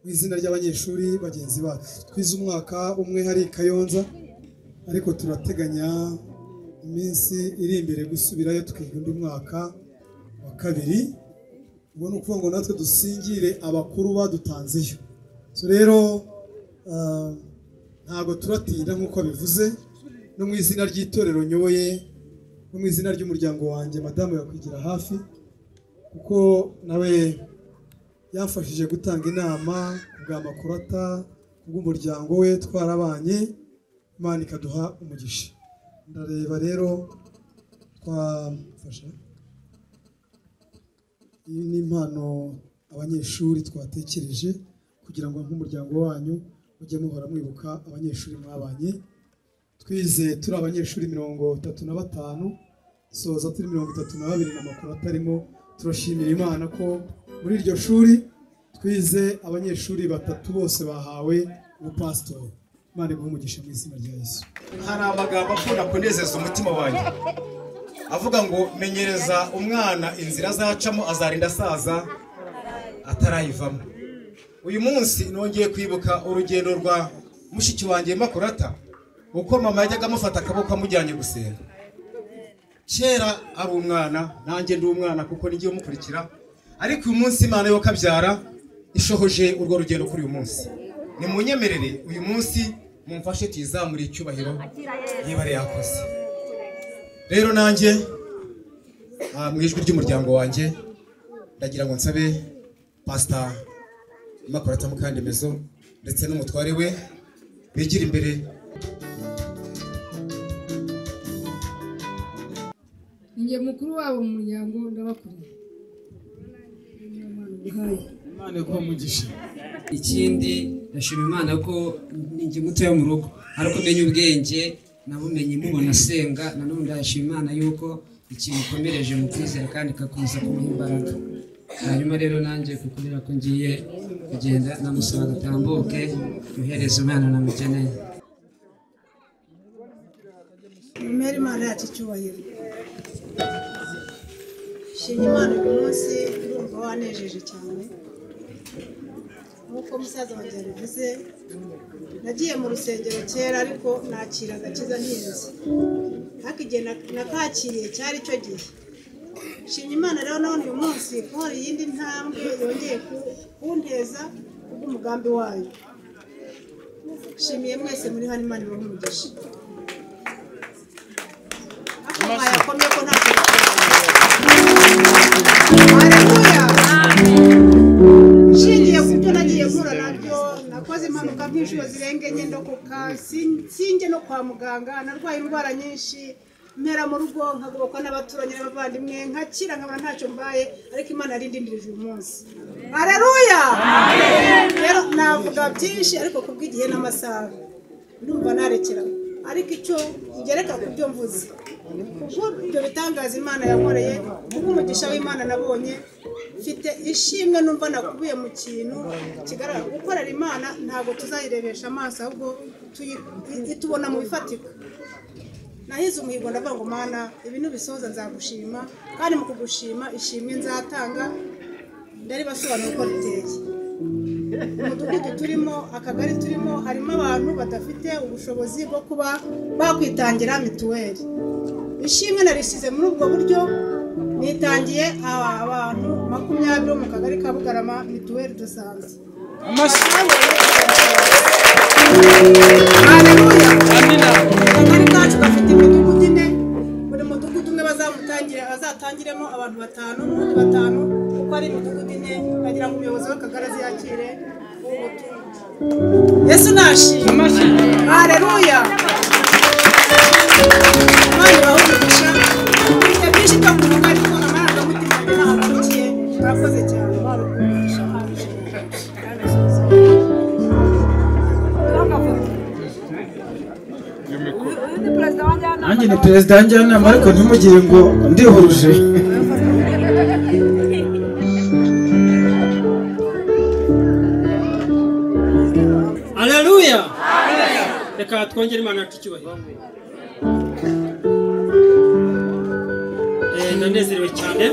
mu izina ry'abanyeshuri bagenzi bacu twize umwaka umwe hari i kayonza ariko turateganya iminsi iri imbere gusubirayo twiga undi mwaka wa kabiri ubwo ni ukuvuga ngo natwe dusingire abakuru badutanzeyo so rero ah, ntabwo turatinda nk'uko bivuze no mu izina ry'itorero nyoboye no mu izina ry'umuryango wanjye madamu yakwigira hafi kuko nawe yamfashije gutanga inama ku bwa makurata ku bw'umuryango we twarabanye imana ikaduha umugisha ndareba rero twafasha iyi ni impano abanyeshuri twatekereje kugira ngo nk'umuryango wanyu mujye muhora mwibuka abanyeshuri mwabanye twize turi abanyeshuri mirongo itatu na batanu soza turi mirongo itatu na babiri na makuru atarimo turashimira imana ko muri iryo shuri twize abanyeshuri batatu bose bahawe ubupasitori imana iguhe umugisha mu izina rya yesu hari amagambo akunda kunezeza umutima wanjye avuga ngo menyereza umwana inzira azacamo azarinda asaza atarayivamo uyu munsi nongeye kwibuka urugendo rwa mushiki wanjye makurata uko mama yajyaga amufata akaboko amujyanye gusenga kera ari umwana nanjye ndi umwana kuko n'igihe umukurikira ariko uyu munsi imana yo kabyara ishohoje urwo rugendo kuri uyu munsi ni mu nyemerere uyu munsi mumfashe tuyizamure icyubahiro niba ari yakoze rero nanjye ah, mu ijwi ry'umuryango wanjye ndagira ngo nsabe pasita makurata mukandemezo ndetse n'umutware we bigira imbere ninjye mukuru wabo mu muryango ndabakunda imana iguha umugisha ikindi ndashima imana ko ninjye muto yo mu rugo ariko menya ubwenge nabumenye mubona asenga nanone ndashima imana yuko ikintu ukomereje mu kwizera kandi ikakomeza kumuha imbaraga hanyuma rero nanjye kubera ko ngiye kugenda namusaba agatambuke yohereza umwana namukeneye numere imana yacu icyubahiro shima imana uyu munsi urumva wanejeje cyane nk'uko musaza wanjye yabivuze nagiye mu rusengero kera ariko nakira agakiza ntinze ariko igihe na- nakakiriye cyari icyo gihe shima imana rero none uyu munsi kubona iyindi ntambwe yongeye ku- kunteza kubw'umugambi wayo shimiye mwese muri hano imana ibahe umugisha ako mwayakomye ko nta nshingiye ku byo nagiye mpura nabyo nakoze impanuka nk'inshuro zirenga enye ndokoka sin- sinjye no kwa muganga narwaye indwara nyinshi mpera mu rugo nkagobokwa n'abaturanyi n'abavandimwe nkakira nkabona ntacyo mbaye ariko imana yari indindirije uyu munsi hareruya rero navuga byinshi ariko kubw'igihe n'amasaha ndumva narekera ariko icyo ngereka ku byo mvuze kuko ibyo bitangaza imana yankoreye kubw'umugisha w'imana nabonye mfite ishimwe numva nakubiye mu kintu kigaragara gukorera imana ntabwo tuzayirebesha amaso ahubwo tuyi- itubona mu bifatika nahize umuhigo ndavuga ngo mana ibintu bisoza nzagushima kandi mu kugushima ishimwe nzatanga ndaribasobanura uko riteye umudugudu turimo akagari turimo harimo abantu badafite ubushobozi bwo kuba bakwitangira mituweli ishimwe narisize muri ubwo buryo nitangiye aba- abantu makumyabiri bo mu kagari ka bugarama mituweli dusanze akagari kacu gafite imidugudu ine buri mudugudu umwe bazamutangire bazatangiremo abantu batanu n'undi batanu kuko ari imidugudu ine bagira ngo umuyobozi w'akagari aziyakire ubutumwa. yesu nashima hareruya abandi bahumugisha mfite byinshi byo kuvuga ariko amarangamutima yanjye ntaho akurikiye murakoze cyane barukundisha nanjye ni perezida wa njyanama ariko ntimugire ngo ndihuruje aleluya reka twongere imana yacu icyubahiro Eh, ndanezerewe cyane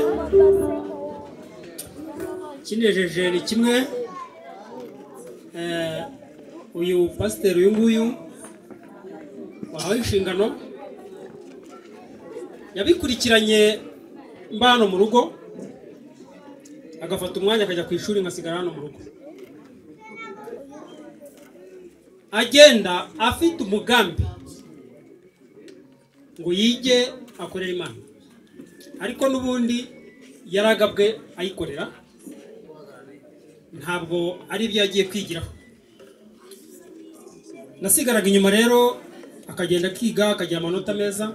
kinejeje ni kimwe eh, uyu pasiteri uyu nguyu wahawe inshingano yabikurikiranye mbano mu rugo agafata umwanya akajya ku ishuri nkasigara hano mu rugo agenda afite umugambi ngo yige akorere imana ariko n'ubundi yaragabwe ayikorera ntabwo ari ibyo yagiye kwigiraho nasigaraga inyuma rero akagenda akiga akagira amanota meza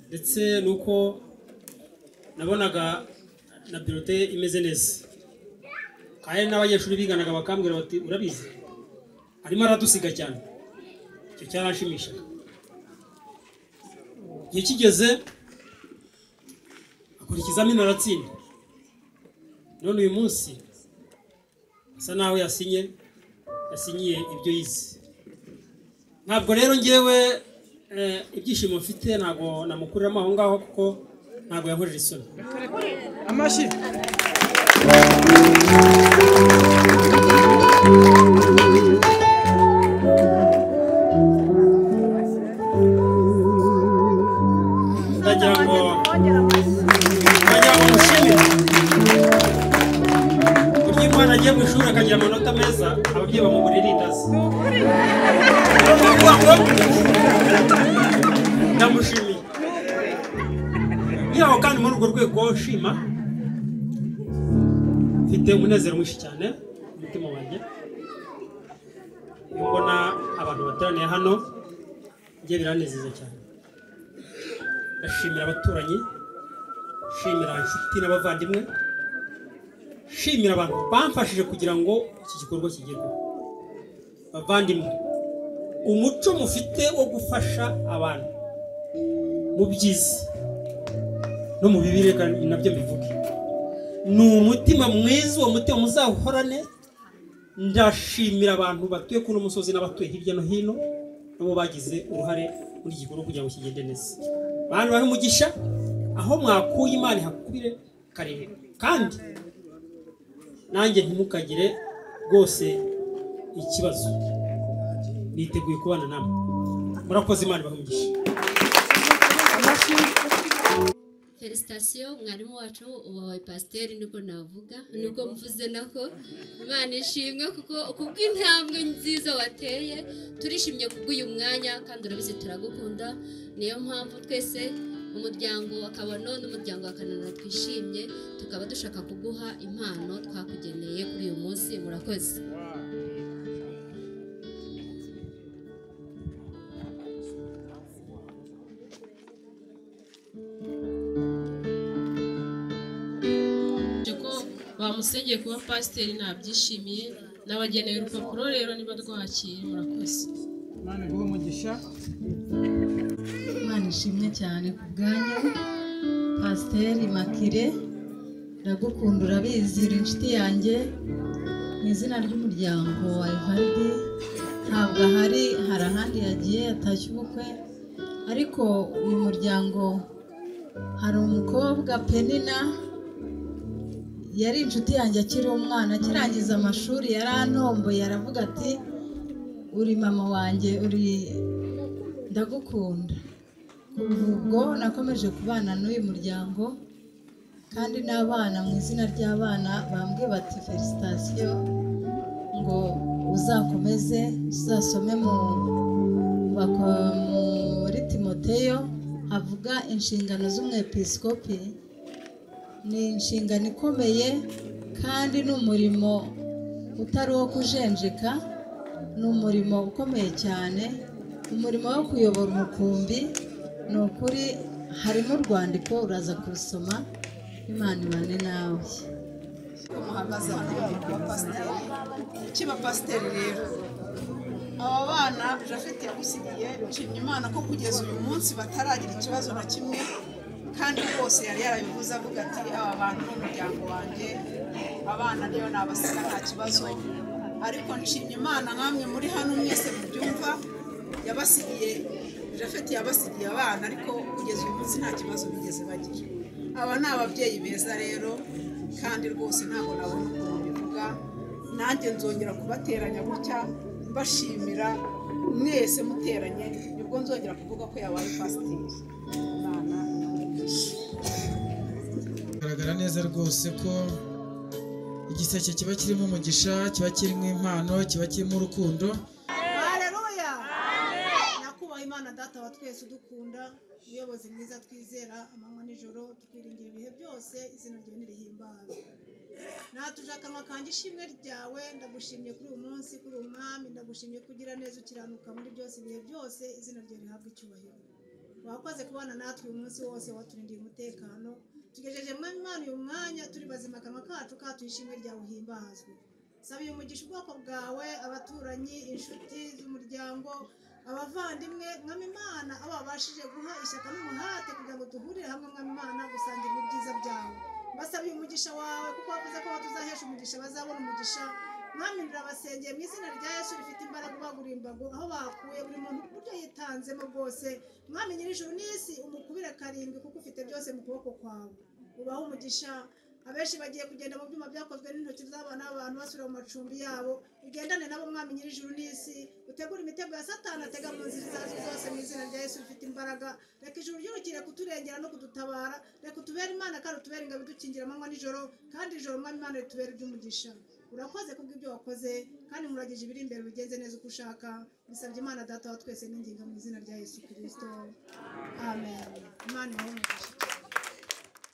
ndetse nuko nabonaga na birote imeze neza kandi n'abanyeshuri biganaga bakambwira bati urabizi arimo aradusiga cyane icyo cyarashimishaga igihe kigeze akora ikizamini aratsinda none uyu munsi asa naho yasinye yasinyiye ibyo yize ntabwo rero ngewe eh, ibyishimo mfite ntabwo namukuriramo aho ngaho kuko ntabwo yankorera isoni amashyi ndagira ngo ndagira ngo mushimire burya iyo umwana agiye mu ishuri akagira amanota meza ababyeyi bamugurira indazi Ni ukuvuga ngo ndamushimiye yaho kandi muri urwo rwego nshima mfite umunezero mwinshi cyane ku mutima wanjye iyo mbona abantu bateraniye hano njye biranezeza cyane ndashimira abaturanyi nshimira inshuti n'abavandimwe nshimira abantu bamfashije kugira ngo iki gikorwa kigerweho bavandimwe umuco mufite wo gufasha abantu mu byiza no mu bibi reka nabyo mbivuge ni umutima mwiza uwo mutima muzawuhorane ndashimira abantu batuye kuri uno musozi n'abatuye hirya no hino nabo bagize uruhare muri iki gikorwa kugira ngo kigende neza bantu bahe umugisha aho mwakuye imana ihakubire karere kandi nanjye ntimukagire rwose ikibazo niteguye kubana namwe murakoze imana ibahe umugisha felicitasiyo mwarimu wacu wawe pasiteri nibwo navuga nibwo mvuze nako imana ishimwe kuko kubw'intambwe nziza wateye turishimye kubw'uyu mwanya kandi urabizi turagukunda niyo mpamvu twese umuryango wa kabano n'umuryango wa kananura twishimye tukaba dushaka kuguha impano twakugeneye kuri uyu munsi murakoze ko bamusengeye kuba pasiteri ntabyishimiye nabageneye urupapuro rero niba rwakira murakoze imana iguhe umugisha imana ishimwe cyane ku bwanyu pasiteri makire ndagukunda urabizi uri inshuti yanjye mu izina ry'umuryango wa evaride ntabwo ahari hari ahandi yagiye yatashye ubukwe ariko uyu muryango hari umukobwa penina yari inshuti yanjye akiri umwana akirangiza amashuri yarantomboye aravuga ati uri mama wanjye uri ndagukunda kuva ubwo nakomeje kubana n'uyu muryango kandi n'abana mu izina ry'abana bambwiye bati felicitasiyo ngo uzakomeze uzasome mu bako- muri timoteyo havuga inshingano z'umwepiskopi ni inshingano ikomeye kandi ni umurimo utari uwo kujenjeka ni umurimo ukomeye cyane umurimo wo kuyobora umukumbi ni ukuri harimo urwandiko uraza kurusoma imana ibane nawe muhagaze hano baba pasiteri kiba pasiteri rero aba bana jafete yagusigiye nshimye imana ko kugeza uyu munsi bataragira ikibazo na kimwe kandi rwose yari yarabivuze avuga ati aba bantu ni umuryango wanjye abana niyo nabasiga nta kibazo ariko nshimye imana nk'amwe muri hano mwese mubyumva yabasigiye jafete yabasigiye abana ariko kugeza uyu munsi nta kibazo bigeze bagira aba ni ababyeyi beza rero kandi rwose ntabwo nabona ukuntu bivuga nanjye nzongera kubateranya gutya mbashimira mwese muteranye nibwo nzongera kuvuga ko yabaye pasiteri Imana imugishe. bigaragara neza rwose ko igiseke kiba kirimo umugisha kiba kirimo impano kiba kirimo urukundo Haleluya! Nakubaha Imana data wa twese udukunda umuyobozi mwiza twizera amanywa n'ijoro tukwiringira ibihe byose izina ryawe nirihimbazwe natuje akanwa kanjye ishimwe ryawe ndagushimye kuri uyu munsi kuri uyu mwami ndagushimye kugira neza ukiranuka muri byose ibihe byose izina ryawe rihabwe icyubahiro wakoze kubana natwe uyu munsi wose waturindiye umutekano tugejeje muri Imana uyu mwanya turi bazima akanwa kacu katuye ishimwe ryawe uhimbazwe saba uyu mugisha ubwoko bwawe abaturanyi inshuti z'umuryango abavandimwe mwami imana abo babashije guha ishyaka n'umuhate kugira ngo duhurire hamwe mwami imana gusangira ibyiza byawe basaba uyu mugisha wawe kuko wavuze ko tuzahesha umugisha bazabona umugisha mwami ndabasengeye mu izina rya yesu rifite imbaraga ubagurira imbago aho bakuye buri muntu ku buryo yitanzemo bwose mwami nyir'ijuru n'isi umukubire karindwi kuko ufite byose mu kuboko kwawe ubahe umugisha abenshi bagiye kugenda mu byuma byakozwe n'intoki z'abana b'abantu basubira mu macumbi yabo ugendane nabo mwami nyir'ijuru n'isi utegure imitego ya satani atega mu nzira izo arizo zose mu izina rya yesu rifite imbaraga reka ijuru ry'urukire kuturengera no kudutabara reka utubere imana kandi utubere ingabo idukingira amanywa n'ijoro kandi ijoro mwami imana ritubere iby'umugisha urakoze kubw'ibyo wakoze kandi nkuragije ibiri imbere ubigenze neza uko ushaka bisabye imana data wa twese n'ingingo mu izina rya yesu kirisito amen imana ibahe umugisha